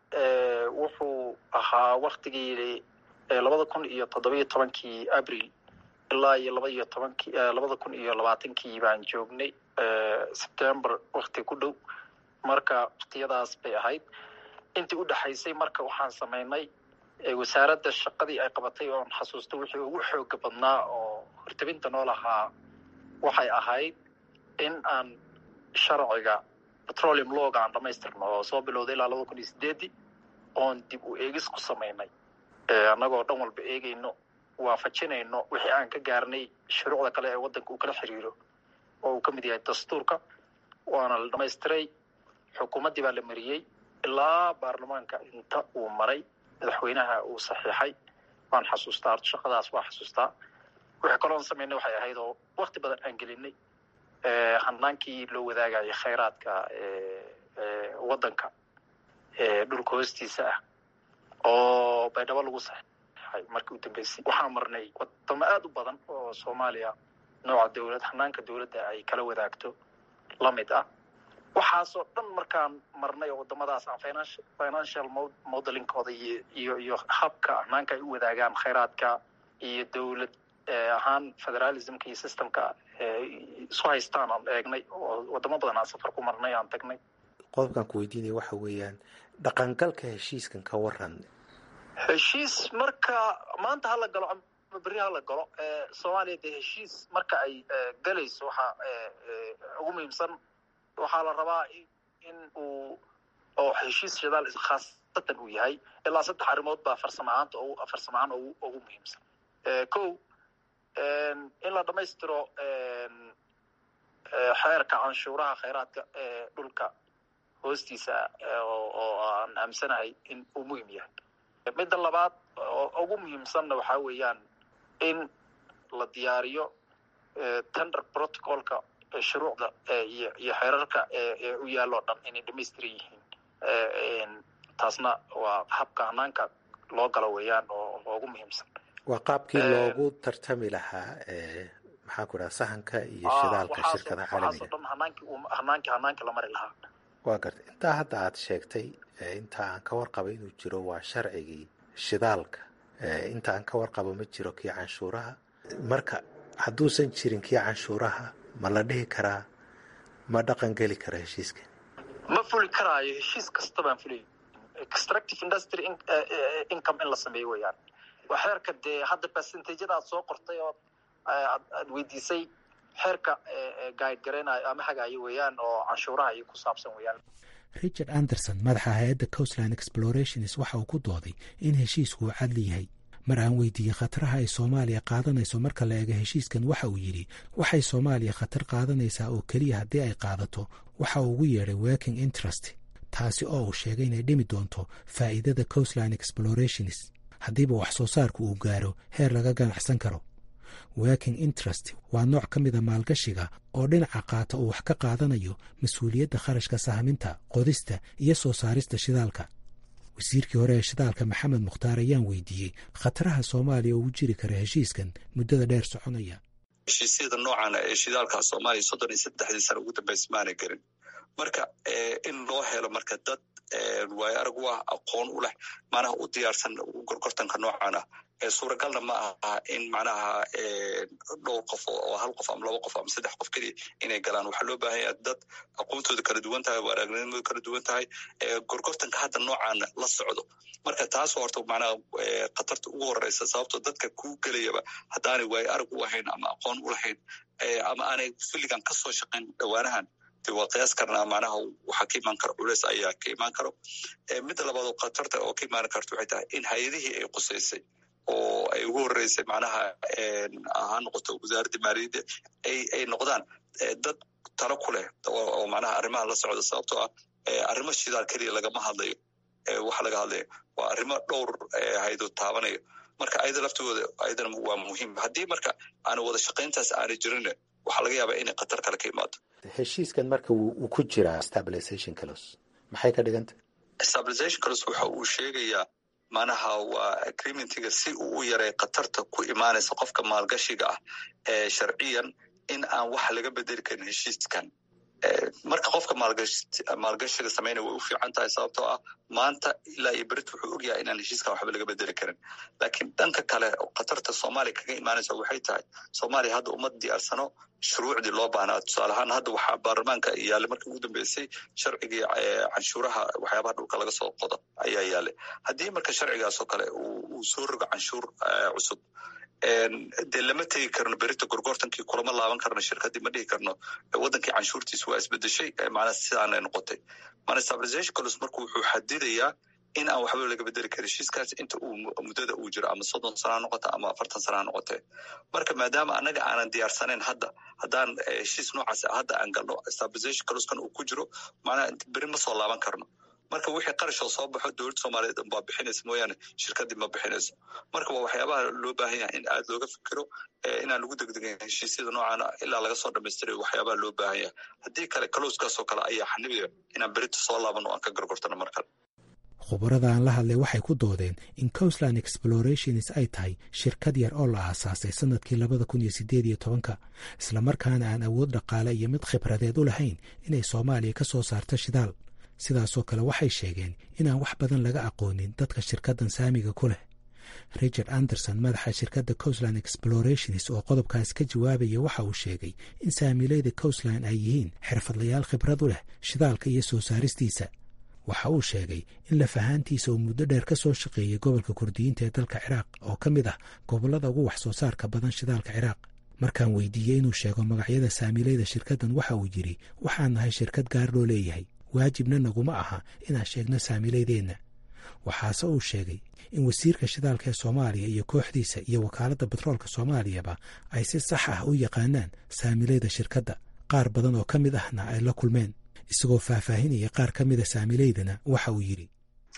[SPEAKER 18] wuxuu ahaa waktigii labada kun iyo toddobiyo tobankii abril ilaa iyo laba iyo tobankii labada kun iyo labaatankii baan joognay september wakti ku dhow marka waktiyadaas bay ahayd intii u dhexaysay marka waxaan samaynay wasaaradda shaqadii ay qabatay oon xasuusto wixii ugu xooga badnaa oo hortabinta noo lahaa waxay ahayd in aan sharciga petroleum looga aan dhamaystirno oo soo bilowday ilaa labada kun iyo sideedii oon dib u eegis ku samaynay annagoo dhan walba eegayno waafajinayno wixii aan ka gaarnay shuruucda kale ee waddanka uu kala xiriiro oo uu ka mid yahay dastuurka waana la dhamaystiray xukuumaddii baa la mariyey ilaa baarlamaanka inta uu maray madaxweynaha uu saxiixay waan xasuustaa horta shaqadaas waa xasuustaa wixii kaloon samaynay waxay ahayd oo wakti badan aan gelinay hanaankii loo wadaagayo khayraadka waddanka dhulka hoostiisa ah oo baydhabo lagu saxeixay markii u dambeysay waxaan marnay wadamo aada u badan oo soomaaliya nooca dowlad hanaanka dowladda ay kala wadaagto la mid ah waxaasoo dhan markaan marnay oo wadamadaas aan financial financial modelingkooda iyo iyo iyo habka hanaanka ay u wadaagaan khayraadka iyo dowlad ahaan federalismka iyo systemka isu haystaan aan eegnay oo wadamo badan aan safar ku marnay aan tagnay
[SPEAKER 15] qodobkan ku weydiinaya waxa weeyaan dhaqangalka heshiiskan ka waran
[SPEAKER 18] heshiis marka maanta hala galo ama berri hala galo soomaaliya dee heshiis marka ay galayso waxaa ugu muhiimsan waxaa la rabaa in uu oo heshiis shidaal khaasatan uu yahay ilaa saddex arrimood baa farsamo ahaanta farsamo ahaan ugu muhiimsan ko in la dhamaystiro xeerka canshuuraha khayraadka ee dhulka hoostiisa oo aan aamsanahay in uu muhim yahay midda labaad oo ugu muhiimsanna waxaa weeyaan in la diyaariyo tender protocolka shuruucda iyo iyo xeerarka ee u yaalloo dhan inay dhamaystiran yihiin taasna waa habka hanaanka loo galo weeyaan oo ugu muhiimsan
[SPEAKER 15] waa qaabkii loogu tartami lahaa maxaa ku dhaha sahanka iyo shidaalka shirkada caalamiga
[SPEAKER 18] dhan hanaankii hanaankii hanaankii la mari lahaa
[SPEAKER 15] waa gartay intaa hadda aad sheegtay inta aan ka warqabo inuu jiro waa sharcigii shidaalka inta aan ka warqabo ma jiro kii canshuuraha marka hadduusan jirin kii canshuuraha ma la dhihi karaa ma dhaqan geli kara heshiiskan
[SPEAKER 18] ma fuli karaayo heshiis kasta baan fulay extractive industry income in la sameeyo weeyaan waa xeerka dee hadda percentageda aad soo qortay oo aad weydiisay xeerka guide garaynayo ama hagaayo weeyaan oo canshuuraha iyo ku saabsan weeyaan
[SPEAKER 15] richard anderson madaxa hay-adda coastland explorations waxa uu ku dooday in heshiisku uu cadli yahay mar aan weydiiyey khataraha ay soomaaliya qaadanayso marka la eego heshiiskan waxa uu yidhi waxay soomaaliya khatar qaadanaysaa oo keliya haddii ay qaadato waxa uu ugu yeedhay working interest taasi oo uu sheegay inay dhimi doonto faa'iidada coastline explorations haddiiba wax soo saarku uu gaaro heer laga ganacsan karo working interest waa nooc ka mida maalgashiga oo dhinaca qaata uu wax ka qaadanayo mas-uuliyadda kharashka sahminta qodista iyo soo saarista shidaalka wasiirkii hore ee shidaalka maxamed mukhtaar ayaan weydiiyey khataraha soomaaliya ugu jiri kara heshiiskan muddada dheer soconaya
[SPEAKER 3] heshiisyada noocan ee shidaalka soomaaliya soddon iyo saddexdii sana ugu dambaysa maana gelin marka in loo helo marka dad waayo arag u ah aqoon u leh macnaha u diyaarsan gorgortanka noocan ah suuragalna ma aha in macnaha dhowr qof oo hal qof ama laba qof ama saddex qof keliya inay galaan waxaa loo baahan yaha dad aqoontooda kala duwan tahay waaraagnimooda kala duwan tahay gorgortanka hadda noocaana la socdo marka taas horta macnaha khatarta ugu horeysa sababtoo dadka ku gelayaba haddaanay waayo arag u ahayn ama aqoon u lahayn ama aanay filligan kasoo shaqayn dhowaanahan de waa qiyaas karnaa macnaha waxaa ka imaan karo culeys ayaa ka imaan karo midda labaad oo khatarta oo ka imaan karta waxay tahay in hay-adihii ay qusaysay oo ay ugu horeysay macnaha ha noqoto wasaaradda maaliyadda ay ay noqdaan dad talo ku leh oo macnaha arrimaha la socda sababtoo ah arrimo shidaal keliya lagama hadlayo waxa laga hadlaya waa arrimo dhowr haydood taabanayo marka ayada laftigooda ayadana waa muhiim haddii marka aana wada shaqayntaas aanay jirin waxaa laga yaabaa inay khatar kale ka imaado
[SPEAKER 15] heshiiskan marka wuu ku jiraa stabilization clos maxay ka dhiganta
[SPEAKER 3] stabilization clos waxa uu sheegayaa manaha waa agreementiga si uu u yaray khatarta ku imaanaysa qofka maalgashiga ah ee sharciyan in aan wax laga bedeli karin heshiiskan marka qofka maalgashiga sameynaya way u fiican tahay sababtoo ah maanta ilaa iyo berit wuxuu ogyahay inaan heshiiskan waxba laga bedeli karin laakiin dhanka kale khatarta soomaaliya kaga imaanaysa waxay tahay soomaaliya hadda uma diyaarsano shuruucdii loo baahnaa tusaale ahaan hadda waxaa baarlamaanka yaallay markii ugu dambeysay sharcigii canshuuraha waxyaabaha dhulka laga soo qodo ayaa yaallay haddii marka sharcigaasoo kale uu soo rogo canshuur cusub dee lama tegi karno berita gorgortankii kulama laaban karno shirkadii ma dhihi karno wadankii canshuurtiisa waa isbedeshay macnaa sidaanay noqotay mana stabilization colos marka wuxuu xadidayaa in aan waxba laga bedeli karin heshiiskaas inta uu muddada uu jiro ama soddon sana ha noqota ama afartan sana ha noqotee marka maadaama annaga aanan diyaarsanayn hadda haddaan heshiis noocaas hadda aan galno stabilization coloskan uu ku jiro macnaha beri ma soo laaban karno marka wixii qarashoo soo baxo dowladda soomaaliyeed unbaa bixinaysa mooyaane shirkaddii ma bixinayso marka waa waxyaabaha loo baahan yahay in aad looga fikiro inaan lagu degdegin heshiisyada noocaana ilaa laga soo dhamaystirayo waxyaabaha loo baahan yahay haddii kale kalowskaasoo kale ayaa xanibaya inaan berita soo laabano o aan ka gargortano mar kale
[SPEAKER 15] khubarada aan la hadlay waxay ku doodeen in coastland explorations ay tahay shirkad yar oo la aasaasay sannadkii labada kun iyo siddeed iyo tobanka islamarkaana aan awood dhaqaale iyo mid khibradeed u lahayn inay soomaaliya ka soo saarto shidaal sidaasoo kale waxay sheegeen inaan wax badan laga aqoonin dadka shirkaddan saamiga ku leh richard anderson madaxa shirkadda coastland explorations oo qodobkaas ka jawaabaya waxa uu sheegay in saamiileyda coastland ay yihiin xirfadlayaal khibrad u leh shidaalka iyo soo saaristiisa waxa uu sheegay in lafahaantiisa uu muddo dheer ka soo shaqeeyey gobolka kurdiyiinta ee dalka ciraaq oo ka mid ah gobollada ugu wax soo saarka badan shidaalka ciraaq markaan weydiiyey inuu sheego magacyada saamiileyda shirkaddan waxa uu yidhi waxaan nahay shirkad gaar loo leeyahay waajibna naguma aha inaan sheegno saamiileydeenna waxaase uu sheegay in wasiirka shidaalka ee soomaaliya iyo kooxdiisa iyo wakaaladda batroolka soomaaliyaba ay si sax ah u yaqaanaan saamileyda shirkadda qaar badan oo ka mid ahna ay la kulmeen isagoo faahfaahinaya qaar ka mida saamileydana waxa uu yidhi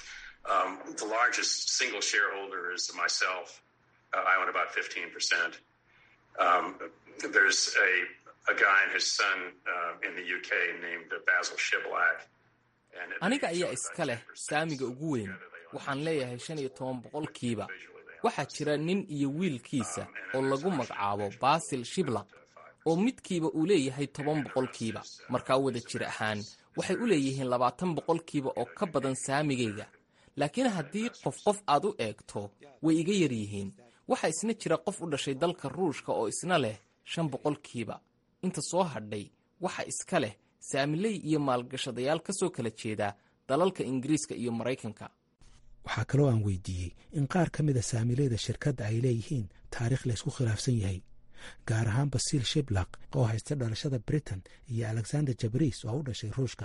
[SPEAKER 17] aniga ayaa iska leh saamiga ugu weyn waxaan leeyahay shan iyo toban boqolkiiba waxaa jira nin iyo wiilkiisa oo lagu magacaabo basil shiblaq oo midkiiba uu leeyahay toban boqolkiiba markaa wada jir ahaan waxay u leeyihiin labaatan boqolkiiba oo ka badan saamigayga laakiin haddii qof qof aad u eegto way iga yar yihiin waxaa isna jira qof u dhashay dalka ruushka oo isna leh shan boqolkiiba inta soo hadhay waxa iska leh saamiley iyo maalgashadayaal ka soo kala jeeda dalalka ingiriiska iyo maraykanka
[SPEAKER 15] waxaa kaloo aan weydiiyey in qaar ka mida saamileyda shirkadda ay leeyihiin taariikh laysku khilaafsan yahay gaar ahaan basiil shiblaq oo haysta dhalashada britain iyo alexander jabris oo u dhashay ruushka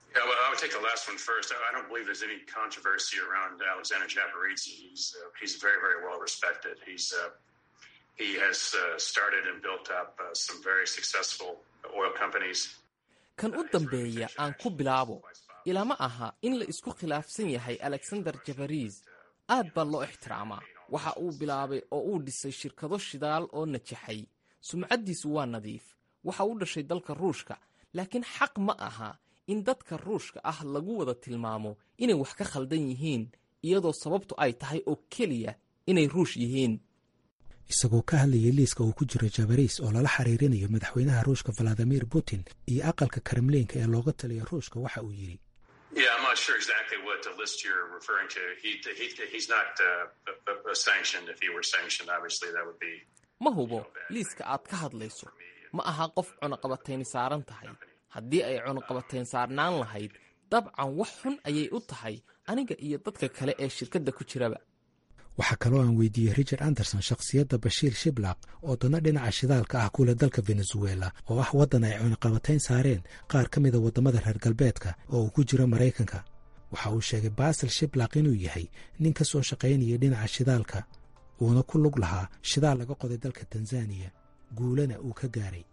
[SPEAKER 17] kan u dambeeya aan ku bilaabo ilama aha in la isku khilaafsan yahay alexander jabaris aad baa loo ixtiraamaa waxa uu bilaabay oo uu dhisay shirkado shidaal oo najaxay sumcaddiisu waa nadiif waxa uu dhashay dalka ruushka laakiin xaq ma aha in dadka ruushka ah lagu wada tilmaamo inay wax ka khaldan yihiin iyadoo sababtu ay tahay oo keliya inay ruush yihiin
[SPEAKER 15] isagoo ka hadlayay liiska uu ku jiro jabaris oo lala xiriirinayo madaxweynaha ruushka valadimir putin iyo aqalka kremliinka ee looga taliya ruushka waxa uu yidhi
[SPEAKER 16] Yeah, I'm not sure exactly what the list you're referring to. He, he he's not uh, sanctioned. If he were sanctioned, obviously that would be.
[SPEAKER 17] ma hubo liiska aad ka hadlayso ma aha qof cunaqabatayni saaran tahay haddii ay cunaqabatayn saarnaan lahayd dabcan wax xun ayay u tahay aniga iyo dadka kale ee shirkadda ku jiraba
[SPEAKER 15] waxaa kaloo aan weydiiyey richard anderson shakhsiyadda bashiir shiblaq oo dana dhinaca shidaalka ah kule dalka venezuela oo ah waddan ay cunaqabatayn saareen qaar ka mida waddamada reer galbeedka oo uu ku jiro maraykanka waxa uu sheegay basil shiblaq inuu yahay nin ka soo shaqaynaya dhinaca shidaalka uuna ku lug lahaa shidaal laga qoday dalka tanzaniya guulana uu ka gaaray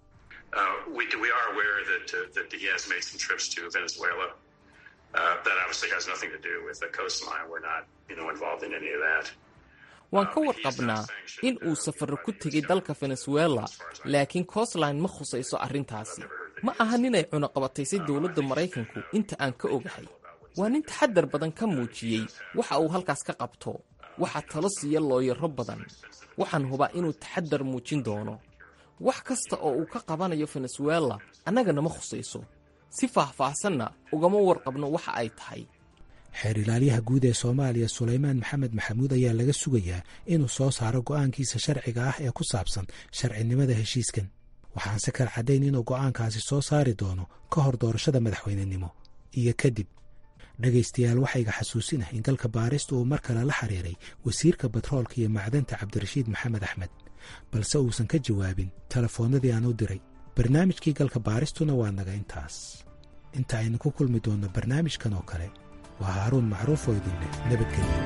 [SPEAKER 17] waan ka warqabnaa in uu safarro ku tegay dalka venezuela laakiin coastline ma khusayso arrintaasi ma aha ninay cunaqabataysay dowladda maraykanku inta aan ka ogahay waa nin taxaddar badan ka muujiyey waxa uu halkaas ka qabto waxaa talo siiya looyaro badan waxaan hubaa inuu taxaddar muujin doono wax kasta oo uu ka qabanayo venezuela annagana ma khusayso si faahfaahsanna ugama warqabno waxa ay tahay
[SPEAKER 15] xeer ilaalyaha guud ee soomaaliya sulaymaan maxamed maxamuud ayaa laga sugayaa inuu soo saaro go'aankiisa sharciga ah ee ku saabsan sharcinimada heshiiskan waxaanse kala caddayn inuu go'aankaasi soo saari doono ka hor doorashada madaxweynenimo iyo kadib dhegaystayaal waxayga xasuusinah in galka baarista uu mar kale la xiriiray wasiirka batroolka iyo macdanta cabdirashiid maxamed axmed balse uusan ka jawaabin telefoonnadii aan u diray barnaamijkii galka baaristuna waa naga intaas inta aynu ku kulmi doonno barnaamijkan oo kale waa haaruun macruuf oo idin leh nabadgelyo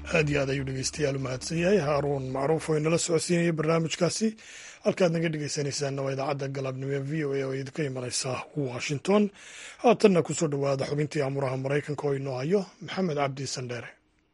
[SPEAKER 1] aad iyo aad ayuu dhegeystayaal u mahadsan yahay haaruun macruuf oo inala socodsiinaya barnaamijkaasi halkaad naga dhegeysanaysaanna waa idaacadda galabnimo ee v o a oo idinka imanaysa washington haatanna kusoo dhowaada xubintii amuraha maraykanka oo inoo hayo maxamed cabdi sandheere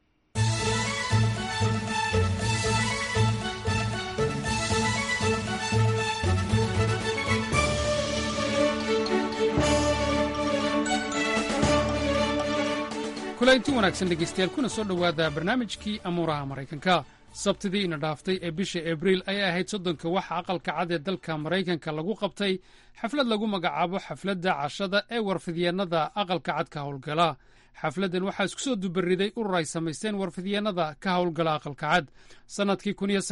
[SPEAKER 19] kulanti wanaagsan dhegaystayaal kuna soo dhowaada barnaamijkii amuuraha maraykanka sabtidii ina dhaaftay ee bisha abriil ayay ahayd soddonka waxa aqalka cad ee dalka maraykanka lagu qabtay xaflad lagu magacaabo xafladda cashada ee warfidyeennada aqalka cad ka howlgala xafladdan waxaa isku soo dubariday urur ay samaysteen warfidyeennada ka howlgala aqalka cad sannadkii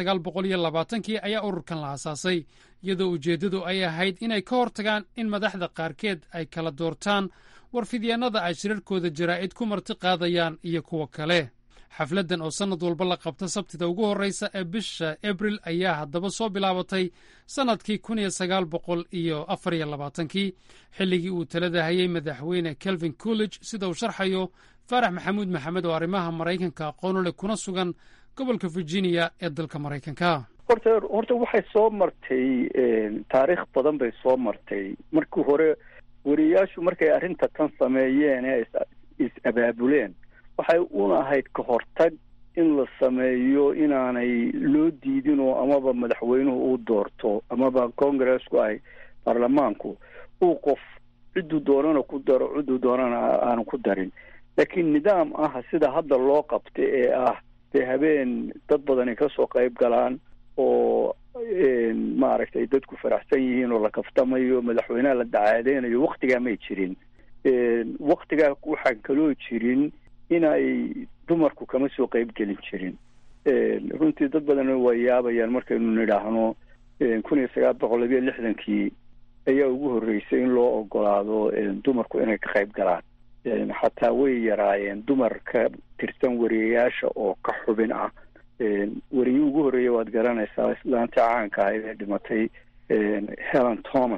[SPEAKER 19] kii ayaa ururkan la aasaasay iyadoo ujeeddadu ay ahayd inay ka hortagaan in madaxda qaarkeed ay kala doortaan warfidyeennada ay shirarkooda jaraa'id ku marti qaadayaan iyo kuwa kale xafladdan oo sannad walba la qabta sabtida ugu horraysa ee bisha abril ayaa haddaba soo bilaabatay sannadkii iyo afariyolabaatankii xilligii uu talada hayay madaxweyne kelvin coolidge sida uu sharxayo faarax maxamuud maxamed oo arrimaha maraykanka aqoonu leh kuna sugan gobolka virginia ee dalka maraykanka
[SPEAKER 20] horta horta waxay soo martay taariikh badan bay soo martay markii hore wariyaashu markay arrinta tan sameeyeen ee is-abaabuleen waxay una ahayd ka hortag in la sameeyo inaanay loo diidinoo amaba madaxweynuhu uu doorto amaba congressku ay baarlamaanku uu qof cidduu doonana ku daro cidduu doonana aanu ku darin laakiin nidaam ah sida hadda loo qabta ee ah dee habeen dad badani kasoo qayb galaan oo maaragtay dadku faraxsan yihiin oo la kaftamayo madaxweyneha la dacaadeynayo waktigaa may jirin waktigaa waxaan kaloo jirin inay dumarku kama soo qayb gelin jirin runtii dad badan waa yaabayaan markaynu nidhaahno kun iyo sagaal boqol labiyo lixdankii ayaa ugu horreysay in loo ogolaado dumarku inay ka qayb galaan xataa way yaraayeen dumar ka tirsan wariyayaasha oo ka xubin ah weriyi ugu horreeya waad garanaysaa islaanta caanka ahayd ee dhimatay helen thomas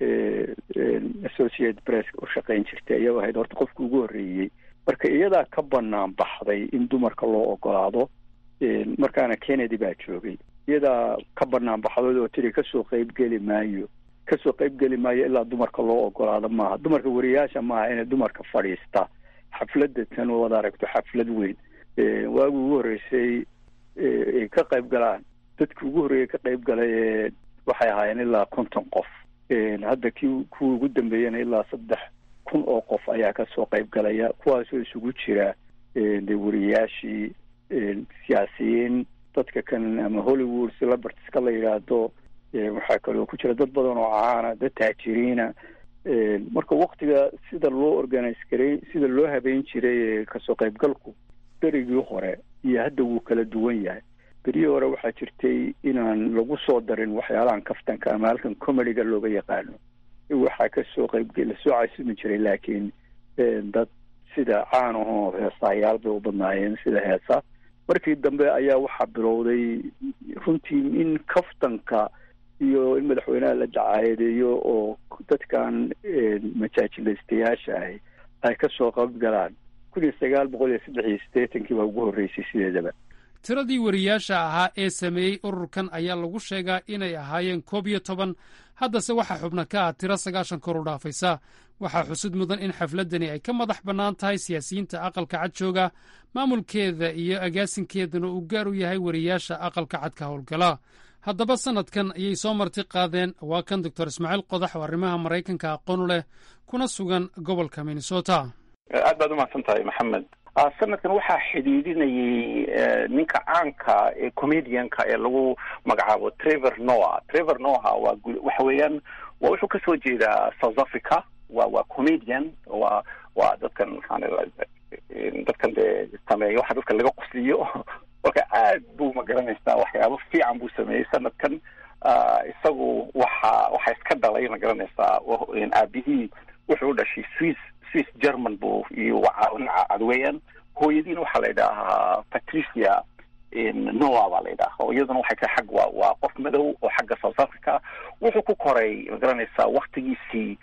[SPEAKER 20] associate press u shaqayn jirtay ayaa ahayd horta qofka ugu horreeyey marka iyadaa ka banaan baxday in dumarka loo ogolaado markaana kennedy baa joogay iyadaa ka banaan baxday oo tiri kasoo qayb geli maayo kasoo qayb geli maayo ilaa dumarka loo ogolaado maaha dumarka wariyaasha maaha inay dumarka fadhiista xafladda tan waad aragto xaflad weyn waagi ugu horreysay ay ka qayb galaan dadki ugu horreeyay ka qayb galay ee waxay ahaayeen ilaa konton qof hadda kii kuwa ugu dambeeyana ilaa saddex kun oo qof ayaa kasoo qayb galaya kuwaasoo isugu jira de wariyaashii siyaasiyiin dadka kan ama hollywood celebritiska la yidhaahdo waxaa kaloo ku jira dad badan oo caana dad taajiriina marka waktiga sida loo organize garay sida loo habeyn jiray kasoo qaybgalku berigii hore iyo hadda wuu kala duwan yahay berihii hore waxaa jirtay inaan lagu soo darin waxyaalahan kaftanka ama halkan comediga looga yaqaano waxaa kasoo qayb lasoo casumi jiray laakiin dad sida caan ahoo heesaayaal bay u badnaayeen sida heesa markii dambe ayaa waxaa bilowday runtii in kaftanka iyo in madaxweynaha la dacaayadeeyo oo dadkan majaajilaystayaasha ahi ay kasoo qayb galaan kun iyo sagaal boqol iyo saddex iyo siddeetankii baa ugu horreysay sideedaba
[SPEAKER 19] tiradii wariyaasha ahaa ee sameeyey ururkan ayaa lagu sheegaa inay ahaayeen koob iyo toban haddase waxaa xubna ka ah tiro sagaashan kor u dhaafaysa waxaa xusud mudan in xafladdani ay ka madax bannaan tahay siyaasiyiinta aqalka cad jooga maamulkeeda iyo agaasinkeedana uu gaar u yahay wariyaasha aqalka cad ka howlgala haddaba sannadkan ayay soo marti qaadeen waa kan doctor ismaaciil qodax oo arrimaha maraykanka aqoonu leh kuna sugan gobolka minnesota
[SPEAKER 21] aad baad umahadsan tahay maxamed sanadkan waxaa xidhiidhinayay ninka caanka ee comedianka ee lagu magacaabo trevor noah trevor noah waa waxa weeyaan waa wuxuu kasoo jeedaa south africa wa waa comedian waa waa dadkan maxaan dadkan dee sameeya waxa dadka laga qosliyo marka aad buu magaranaysaa waxyaabo fiican buu sameeyey sanadkan isagu waxa waxa iska dhalay magaranaysaa aabihii wuxuu u dhashay swiss swiss german buu iyo cad weeyaan hooyadiina waxaa la yidhaahaa patricia noa baa la yidhaha oo iyaduna waxay ka xag waa waa qof madow oo xagga south africa wuxuu ku koray magaranaysaa waktigiisii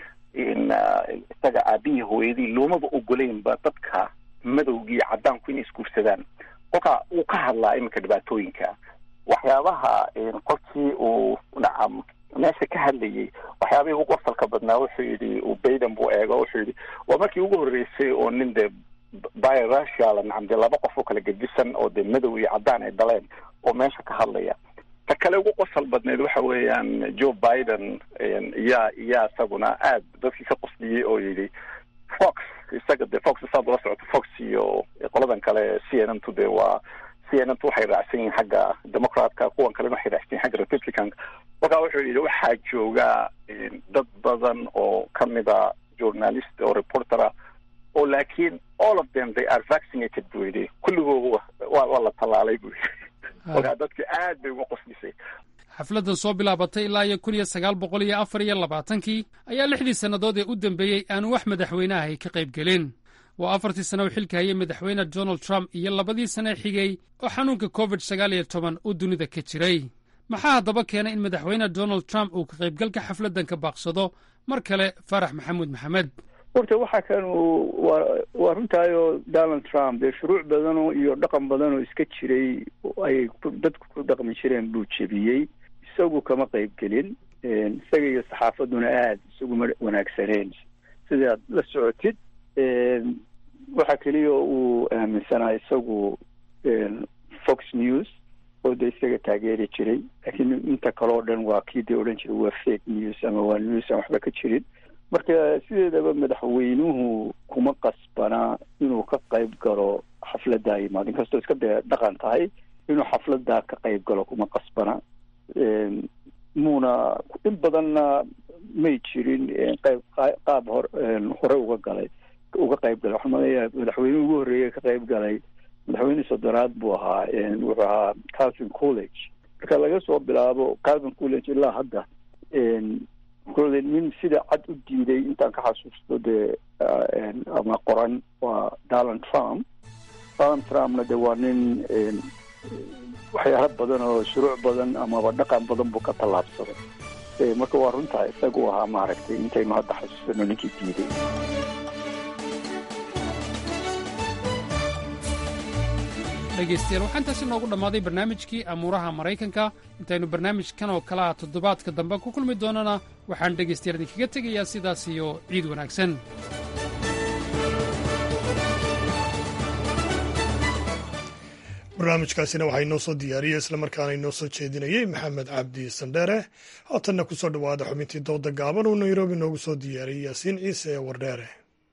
[SPEAKER 21] isaga aabihii hooyadii loomaba ogoleynba dadka madowgii caddaanku inay isguursadaan kolka uu ka hadlaa iminka dhibaatooyinka waxyaabaha qolkii uu nacam meesha ka hadlayay waxyaabihii ugu qosalka badnaa wuxuu yidhi uu bayden buu eego wuxuu yidhi waa markii ugu horreysay oo nin dee biracial nacam dee laba qof oo kala gedisan oo dee madow iyo caddaan ay daleen oo meesha ka hadlaya ta kale ugu qosal badneed waxa weeyaan joe biden yaa yaa isaguna aad dadkii ka qosliyey oo yidhi fox isaga dee fox saad ula socoto fox iyo qoladan kale c n n tu dee waa c n n tu waxay raacsan yihiin xagga democratka kuwan kalena waxay raacsan yihin xagga republicanka markaa wuxuu yidhi waxaa jooga dad badan oo kamida journalist oo reportera oo laakiin all of them they are vaccinated buu yidhi kulligooda waa waa la tallaalay buu yidhi markaa dadki aad bay uga qoslisay
[SPEAKER 19] xafladdan soo bilaabatay ilaa iyo kun iyo sagaal boqol iyo afar iyo labaatankii ayaa lixdii sannadood ee u dambeeyey aanu wax madaxweyneahay ka qayb gelin waa afartii sano uu xilka hayay madaxweyne donald trump iyo labadii sane xigay oo xanuunka covid sagaal iyo toban uu dunida ka jiray maxaa haddaba keenay in madaxweyne donald trump uu ka qaybgalka xafladdan ka baaqsado mar kale faarax maxamuud maxamed
[SPEAKER 20] horta waxaa kan waa waa runtaayo donald trump dee shuruuc badanoo iyo dhaqan badanoo iska jiray ay dadku ku dhaqmi jireen buu jebiyey isagu kama qayb gelin isaga iyo saxaafadduna aada isaguma wanaagsaneen sidaad la socotid waxa keliya uu aaminsanaa isagu fox news oo de isaga taageeri jiray laakiin inta kale oo dhan waa kii dee odhan jiray waa fake news ama waa news aan waxba ka jirin marka sideedaba madaxweynuhu kuma qasbana inuu ka qayb galo xafladdaa yimaado inkastoo iska dee dhaqan tahay inuu xafladdaa ka qayb galo kuma qasbana muuna in badanna may jirin qayb qaab hor hore uga galay uga qayb galay waxaan maleeyahay madaxweynuhu ugu horreeyay ka qayb galay madaxweyne soddonaad buu ahaa wuxuu ahaa calvin college marka laga soo bilaabo calvin college ilaa hadda kole nin sida cad u diiday intaan ka xasuusto dee ama qoran waa donald trump donald trumpna de waa nin waxyaalo badan oo shuruuc badan amaba dhaqan badan buu ka tallaabsaday marka waa runtaa isagu ahaa maaragtay intaynu hadda xasuusano ninkii diiday
[SPEAKER 19] dhegaystayaal waxaa intaasi noogu dhammaaday barnaamijkii amuuraha maraykanka intaynu barnaamijkan oo kale ah toddobaadka dambe ku kulmi doonana waxaan dhegaystayaal idinkaga tegayaa sidaas iyo ciid wanaagsan
[SPEAKER 1] barnaamijkaasina waxaa inoo soo diyaariyey islamarkaana inoo soo jeedinayey maxamed cabdi sandheere haatanna ku soo dhowaada xubintii dooda gaaban uu nairobi noogu soo diyaariyey yaasiin ciise ee wardheere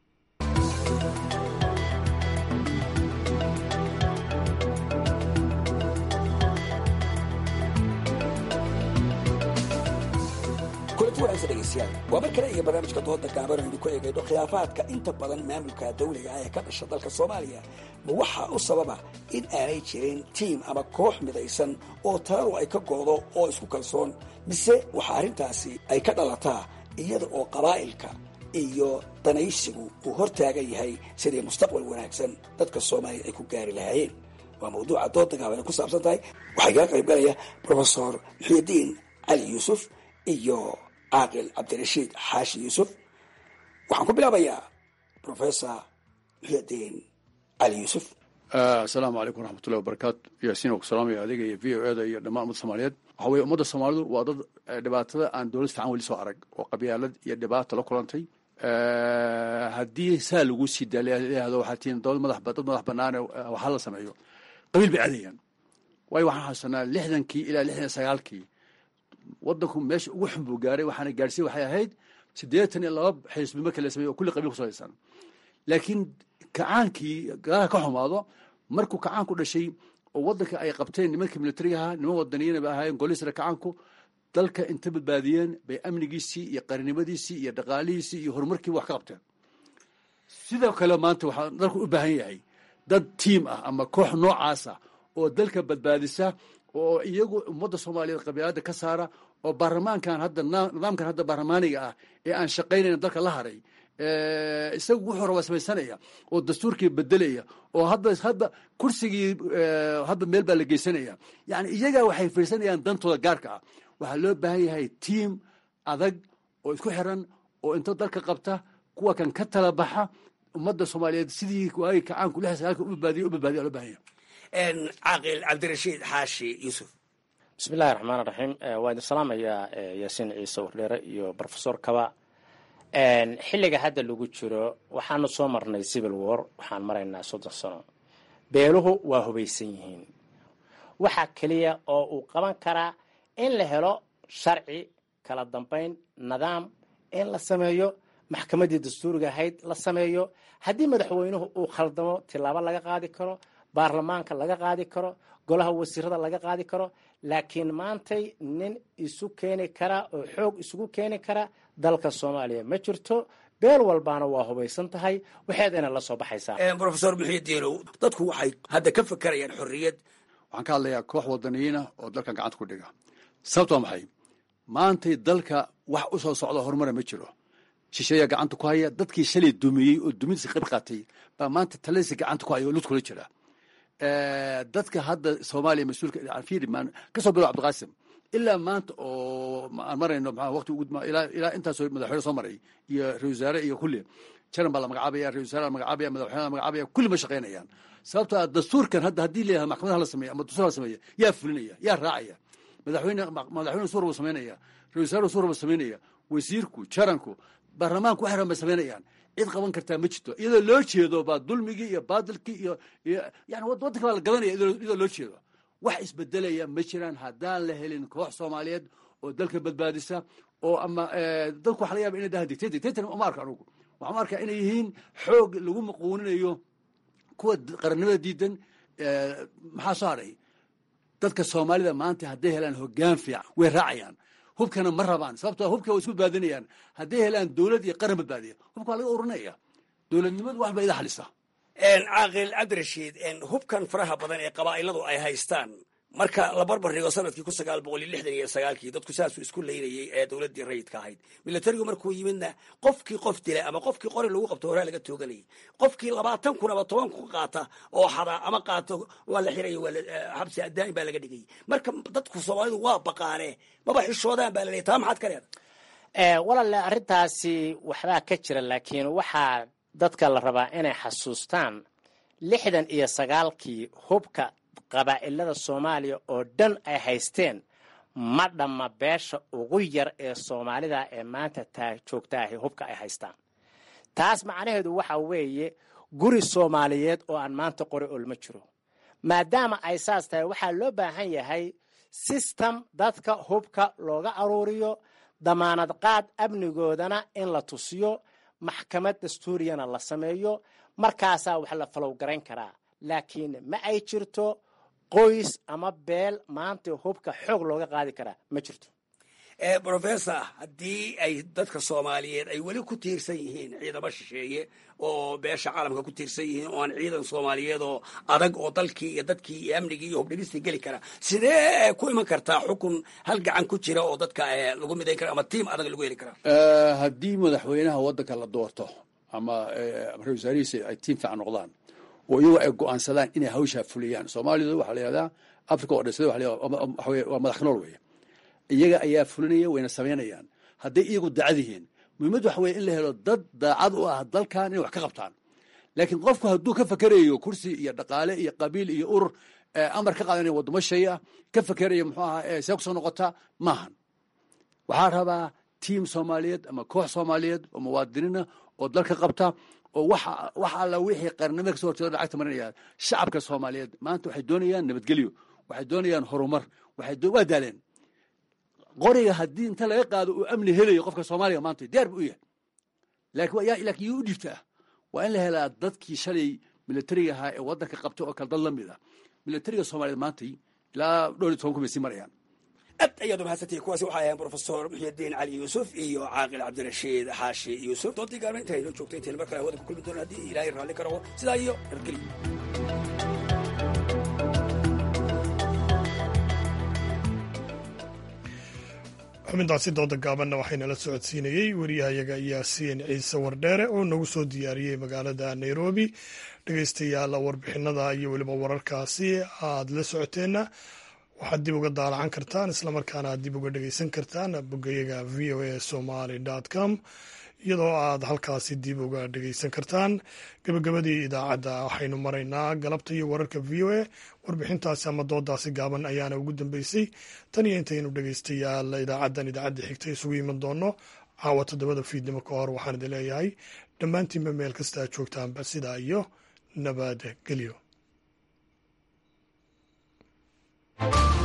[SPEAKER 4] waa mar kale iyo barnaamijka dooda gaaban aynu ku eegayno khilaafaadka inta badan maamulka dawliga ah ee ka dhasha dalka soomaaliya ma waxaa u sababa in aanay jirin tiim ama koox midaysan oo taladu ay ka goodo oo isku kalsoon mise waxaa arrintaasi ay ka dhalataa iyada oo qabaa'ilka iyo danaysigu uu hor taagan yahay sidii mustaqbal wanaagsan dadka soomaaliya ay ku gaari lahaayeen waa mawduuca dooda gaaban ay ku saabsan tahay waxaa kaga qayb galaya brofesor muxyidiin cali yuusuf iyo caaqil cabdirashiid xaashi yuusuf waxaan ku bilaabayaa professor muxyidiin cali yuusuf
[SPEAKER 22] asalaamu calaykum waraxmatullahi wabarakaatu yaasiin ku salaamaya adiga iyo v o eda iyo dhammaan ummadda soomaaliyeed waxa weye ummadda soomaalidu waa dad dhibaatada aan dowlad fiican weli soo arag oo qabyaalad iyo dhibaata la kulantay haddii saa lagu sii daayahdo waxaa tihiin dowlad madax dad madax banaane waxa la sameeyo qabiil bay aadayaan waayo waxaan xasuusanaa lixdankii ilaa lixdan iyo sagaalkii wadanku meesha ugu xun buu gaaray waxaana gaadhsiin waxay ahayd siddeetan iyo laba xisbi marka la sameeyo oo kulli qabiil ku salaysan laakiin kacaankii gadaha ka xumaado markuu kacaanku dhashay oo waddanka ay qabteen nimankii militarigaha niman wadaniyiina bay ahaayeen golisra kacaanku dalka inta badbaadiyeen bay amnigiisii iyo qarinimadiisii iyo dhaqaalihiisii iyo horumarkiiba wax ka qabteen sidoo kale maanta waxaa dalku u baahan yahay dad tiim ah ama koox noocaasa oo dalka badbaadisa oo iyagu ummadda soomaaliyeed qabiilada ka saara oo baarlamaankan hadda nidaamkan hadda baarlamaaniga ah ee aan shaqaynayn dalka la haray isagu wuxuu rabaa samaysanaya oo dastuurkii bedelaya oo hadda hadda kursigii hadda meel baa la geysanaya yani iyagaa waxay fiirsanayaan dantooda gaarka ah waxaa loo baahan yahay tiim adag oo isku xiran oo inta dalka qabta kuwa kan ka tala baxa ummadda soomaaliyeed sidii waagi kacaanku lix sagaalka u badbaadiya u badbaadiya loo baahan yahay
[SPEAKER 4] caaqil cabdirashiid xaashi yuusuf
[SPEAKER 5] bismillahi raxmaan raxiim waa idin salaamayaa yaasiin ciise wardheere iyo rofesor kaba xilliga hadda lagu jiro waxaanu soo marnay civil war waxaan maraynaa soddon sano beeluhu waa hubaysan yihiin waxaa keliya oo uu qaban karaa in la helo sharci kala dambayn nidaam in la sameeyo maxkamaddii dastuuriga ahayd la sameeyo haddii madaxweynuhu uu khaldamo tilaabo laga qaadi karo baarlamaanka laga qaadi karo golaha wasiirada laga qaadi karo laakiin maantay nin isu keeni kara oo xoog isugu keeni kara dalka soomaaliya ma jirto beel walbaana waa hubaysan tahay waxeedayna la soo baxaysaa
[SPEAKER 4] rofesor muxiidiinow dadku waxay hadda ka fakerayaan xorriyad
[SPEAKER 22] waxaan ka hadlayaa koox wadaniyiina oo dalkan gacanta ku dhiga sababto waa maxay maantay dalka wax u soo socda horumara ma jiro shisheeyaa gacanta ku haya dadkii shalay dumiyey oo dumintiisa qayb qaatay baa maanta taladiisa gacanta ku haya oo lud kula jira dadka hadda soomaaliya mas-uulka fiiri kasoo bilow cabdiqaasim ilaa maanta oo aan marayno maa waqti ugu ilaa ilaa intaasoo madaxweyne soo maray iyo ra-isul wasaare iyo kulli jaran baa la magacaabaya ra-isul wasaare la magacaabaya madaxweyne la magacaabaya kulli ma shaqaynayaan sababto ah dastuurkan hadda haddii leeyahay maxkamadaha la sameeya ama dastuur la sameeya yaa fulinaya yaa raacaya madaxweyne madaxweyne suur buu samaynaya ra-isul wasaare suur buu samaynaya wasiirku jaranku baarlamaanku waxay rabaan samaynayaan cid qaban kartaa ma jirto iyadoo loo jeedo baa dulmigii iyo baadilkii iyo yani waddanka baa la gadanaya iyadoo loo jeedo wax isbedelaya ma jiraan haddaan la helin koox soomaaliyeed oo dalka badbaadisa oo ama dadku waxa laga yaba inay dahan dictator dictator uma arka anugu waxaan u arkaa inay yihiin xoog lagu maquuninayo kuwa qarannimada diidan maxaa soo hadhay dadka soomaalida maanta hadday helaan hoggaan fiican way raacayaan hubkana ma rabaan sababtoo hubka way isku badbaadinayaan hadday helaan dowlad iyo qaran badbaadiya hubka waa laga ururinaya dowladnimadu wax ba ida xalisa
[SPEAKER 4] caaqil cabdirashiid hubkan faraha badan ee qabaa'iladu ay haystaan marka la barbar dhigo sanadkii kun sagaal boqol iyo lixdan iyo sagaalkii dadku saasuu isku leynayey ee dowladdii rayidka ahayd milatarigu markuu yimidna qofkii qof dila ama qofkii qori lagu qabto horaa laga tooganayay qofkii labaatan kun ama toban kun qaata oo xada ama qaato waa la xiraya waa xabsi daa'im baa laga dhigayay marka dadku soomaalidu waa baqaane maba xishoodaan baa laleeyay taa maxaad ka leedahay
[SPEAKER 5] walaale arrintaasi waxbaa ka jira laakiin waxaa dadka la rabaa inay xasuustaan lixdan iyo sagaalkii hubka qabaa'ilada soomaaliya oo dhan ay haysteen ma dhamma beesha ugu yar ee soomaalida ee maanta taa joogtaahi hubka ay haystaan taas macnaheedu waxa weeye guri soomaaliyeed oo aan maanta qori olma jiro maadaama ay saas tahay waxaa loo baahan yahay sistem dadka hubka looga aruuriyo damaanad qaad amnigoodana in la tusiyo maxkamad dastuuriyana la sameeyo markaasaa wax la falowgarayn karaa laakiin ma ay jirto qoys ama beel maanta hubka xoog looga qaadi karaa ma jirto
[SPEAKER 4] rofessor haddii ay dadka soomaaliyeed ay weli ku tiirsan yihiin ciidamo shisheeye oo beesha caalamka ku tiirsan yihiin oo aan ciidan soomaaliyeed oo adag oo dalkii iyo dadkii iyo amnigii iyo hubdhigistii geli kara sidee ku iman kartaa xukun hal gacan ku jira oo dadka lagu midayn kara ama tiim adag lagu heli karaa
[SPEAKER 22] haddii madaxweynaha waddanka la doorto ama ra-isul wasaarihiisa ay tiim fiican noqdaan oo iyagu ay go-aansadaan inay hawshaa fuliyaan soomaalidu waxaa la yihahdaa africa oo dhisada waa madax nool weeye iyaga ayaa fulinaya wayna samaynayaan hadday iyagu daacad yihiin muhiimad waxa weye in la helo dad daacad u ah dalkan inay wax ka qabtaan laakiin qofku hadduu ka fakerayo kursi iyo dhaqaale iyo qabiil iyo urur amar ka qaadanaya waddamo shay ah ka fakerayo muxuu ahaa see kusoo noqota maahan waxaa rabaa tiim soomaaliyeed ama koox soomaaliyeed oo muwaadiniina oo dalka qabta oo wax alla wixii qarnimada kasoo horjeeda lacagta marinaya shacabka soomaaliyeed maanta waxay doonayaan nabadgelyo waxay doonayaan horumar waa daaleen qoriga haddii inta laga qaado uu amni helayo qofka soomaaliga maanta diyaar bu u yahay laakiin yuu u dhiibtaa waa in la helaa dadkii shalay milatariga ahaa ee waddanka qabtay oo kale dad la mid ah milatariga soomaaliyeed maantay ilaa dhowr iyo toban kun bay sii marayaan
[SPEAKER 4] aad ayaad umahadsantihi kuwaasi waxay ahayn brofesor muxyidiin cali yuusuf iyo caaqil cabdirashiid xaashi yuusuf doontii gaarma inta inoo joogtay intayn mar kale hawada ku kulmi doona haddii ilaahay raalli ka rabo sidaa iyo nabadgelyo
[SPEAKER 1] xubintaasi dooda gaabanna waxaynala socodsiinayey wariyahayaga yaasiin ciise wardheere oo nagu soo diyaariyey magaalada nairobi dhegeystayaal warbixinada iyo weliba wararkaasi aad la socoteenna waxaad dib uga daalacan kartaan islamarkaana aad dib uga dhegeysan kartaan bogayaga v o a somaly com iyadoo aad halkaasi dib uga dhegeysan kartaan gabagabadii idaacadda waxaynu maraynaa galabta iyo wararka v o a warbixintaasi ama doodaasi gaaban ayaana ugu dambeysay tan iyo intaynu dhegeystayaal idaacaddan idaacadda xigta isugu iman doono caawa toddobada fiidnimo ka hor waxaan idin leeyahay dhammaantiinba meel kasta aad joogtaanba sidaa iyo nabad gelyo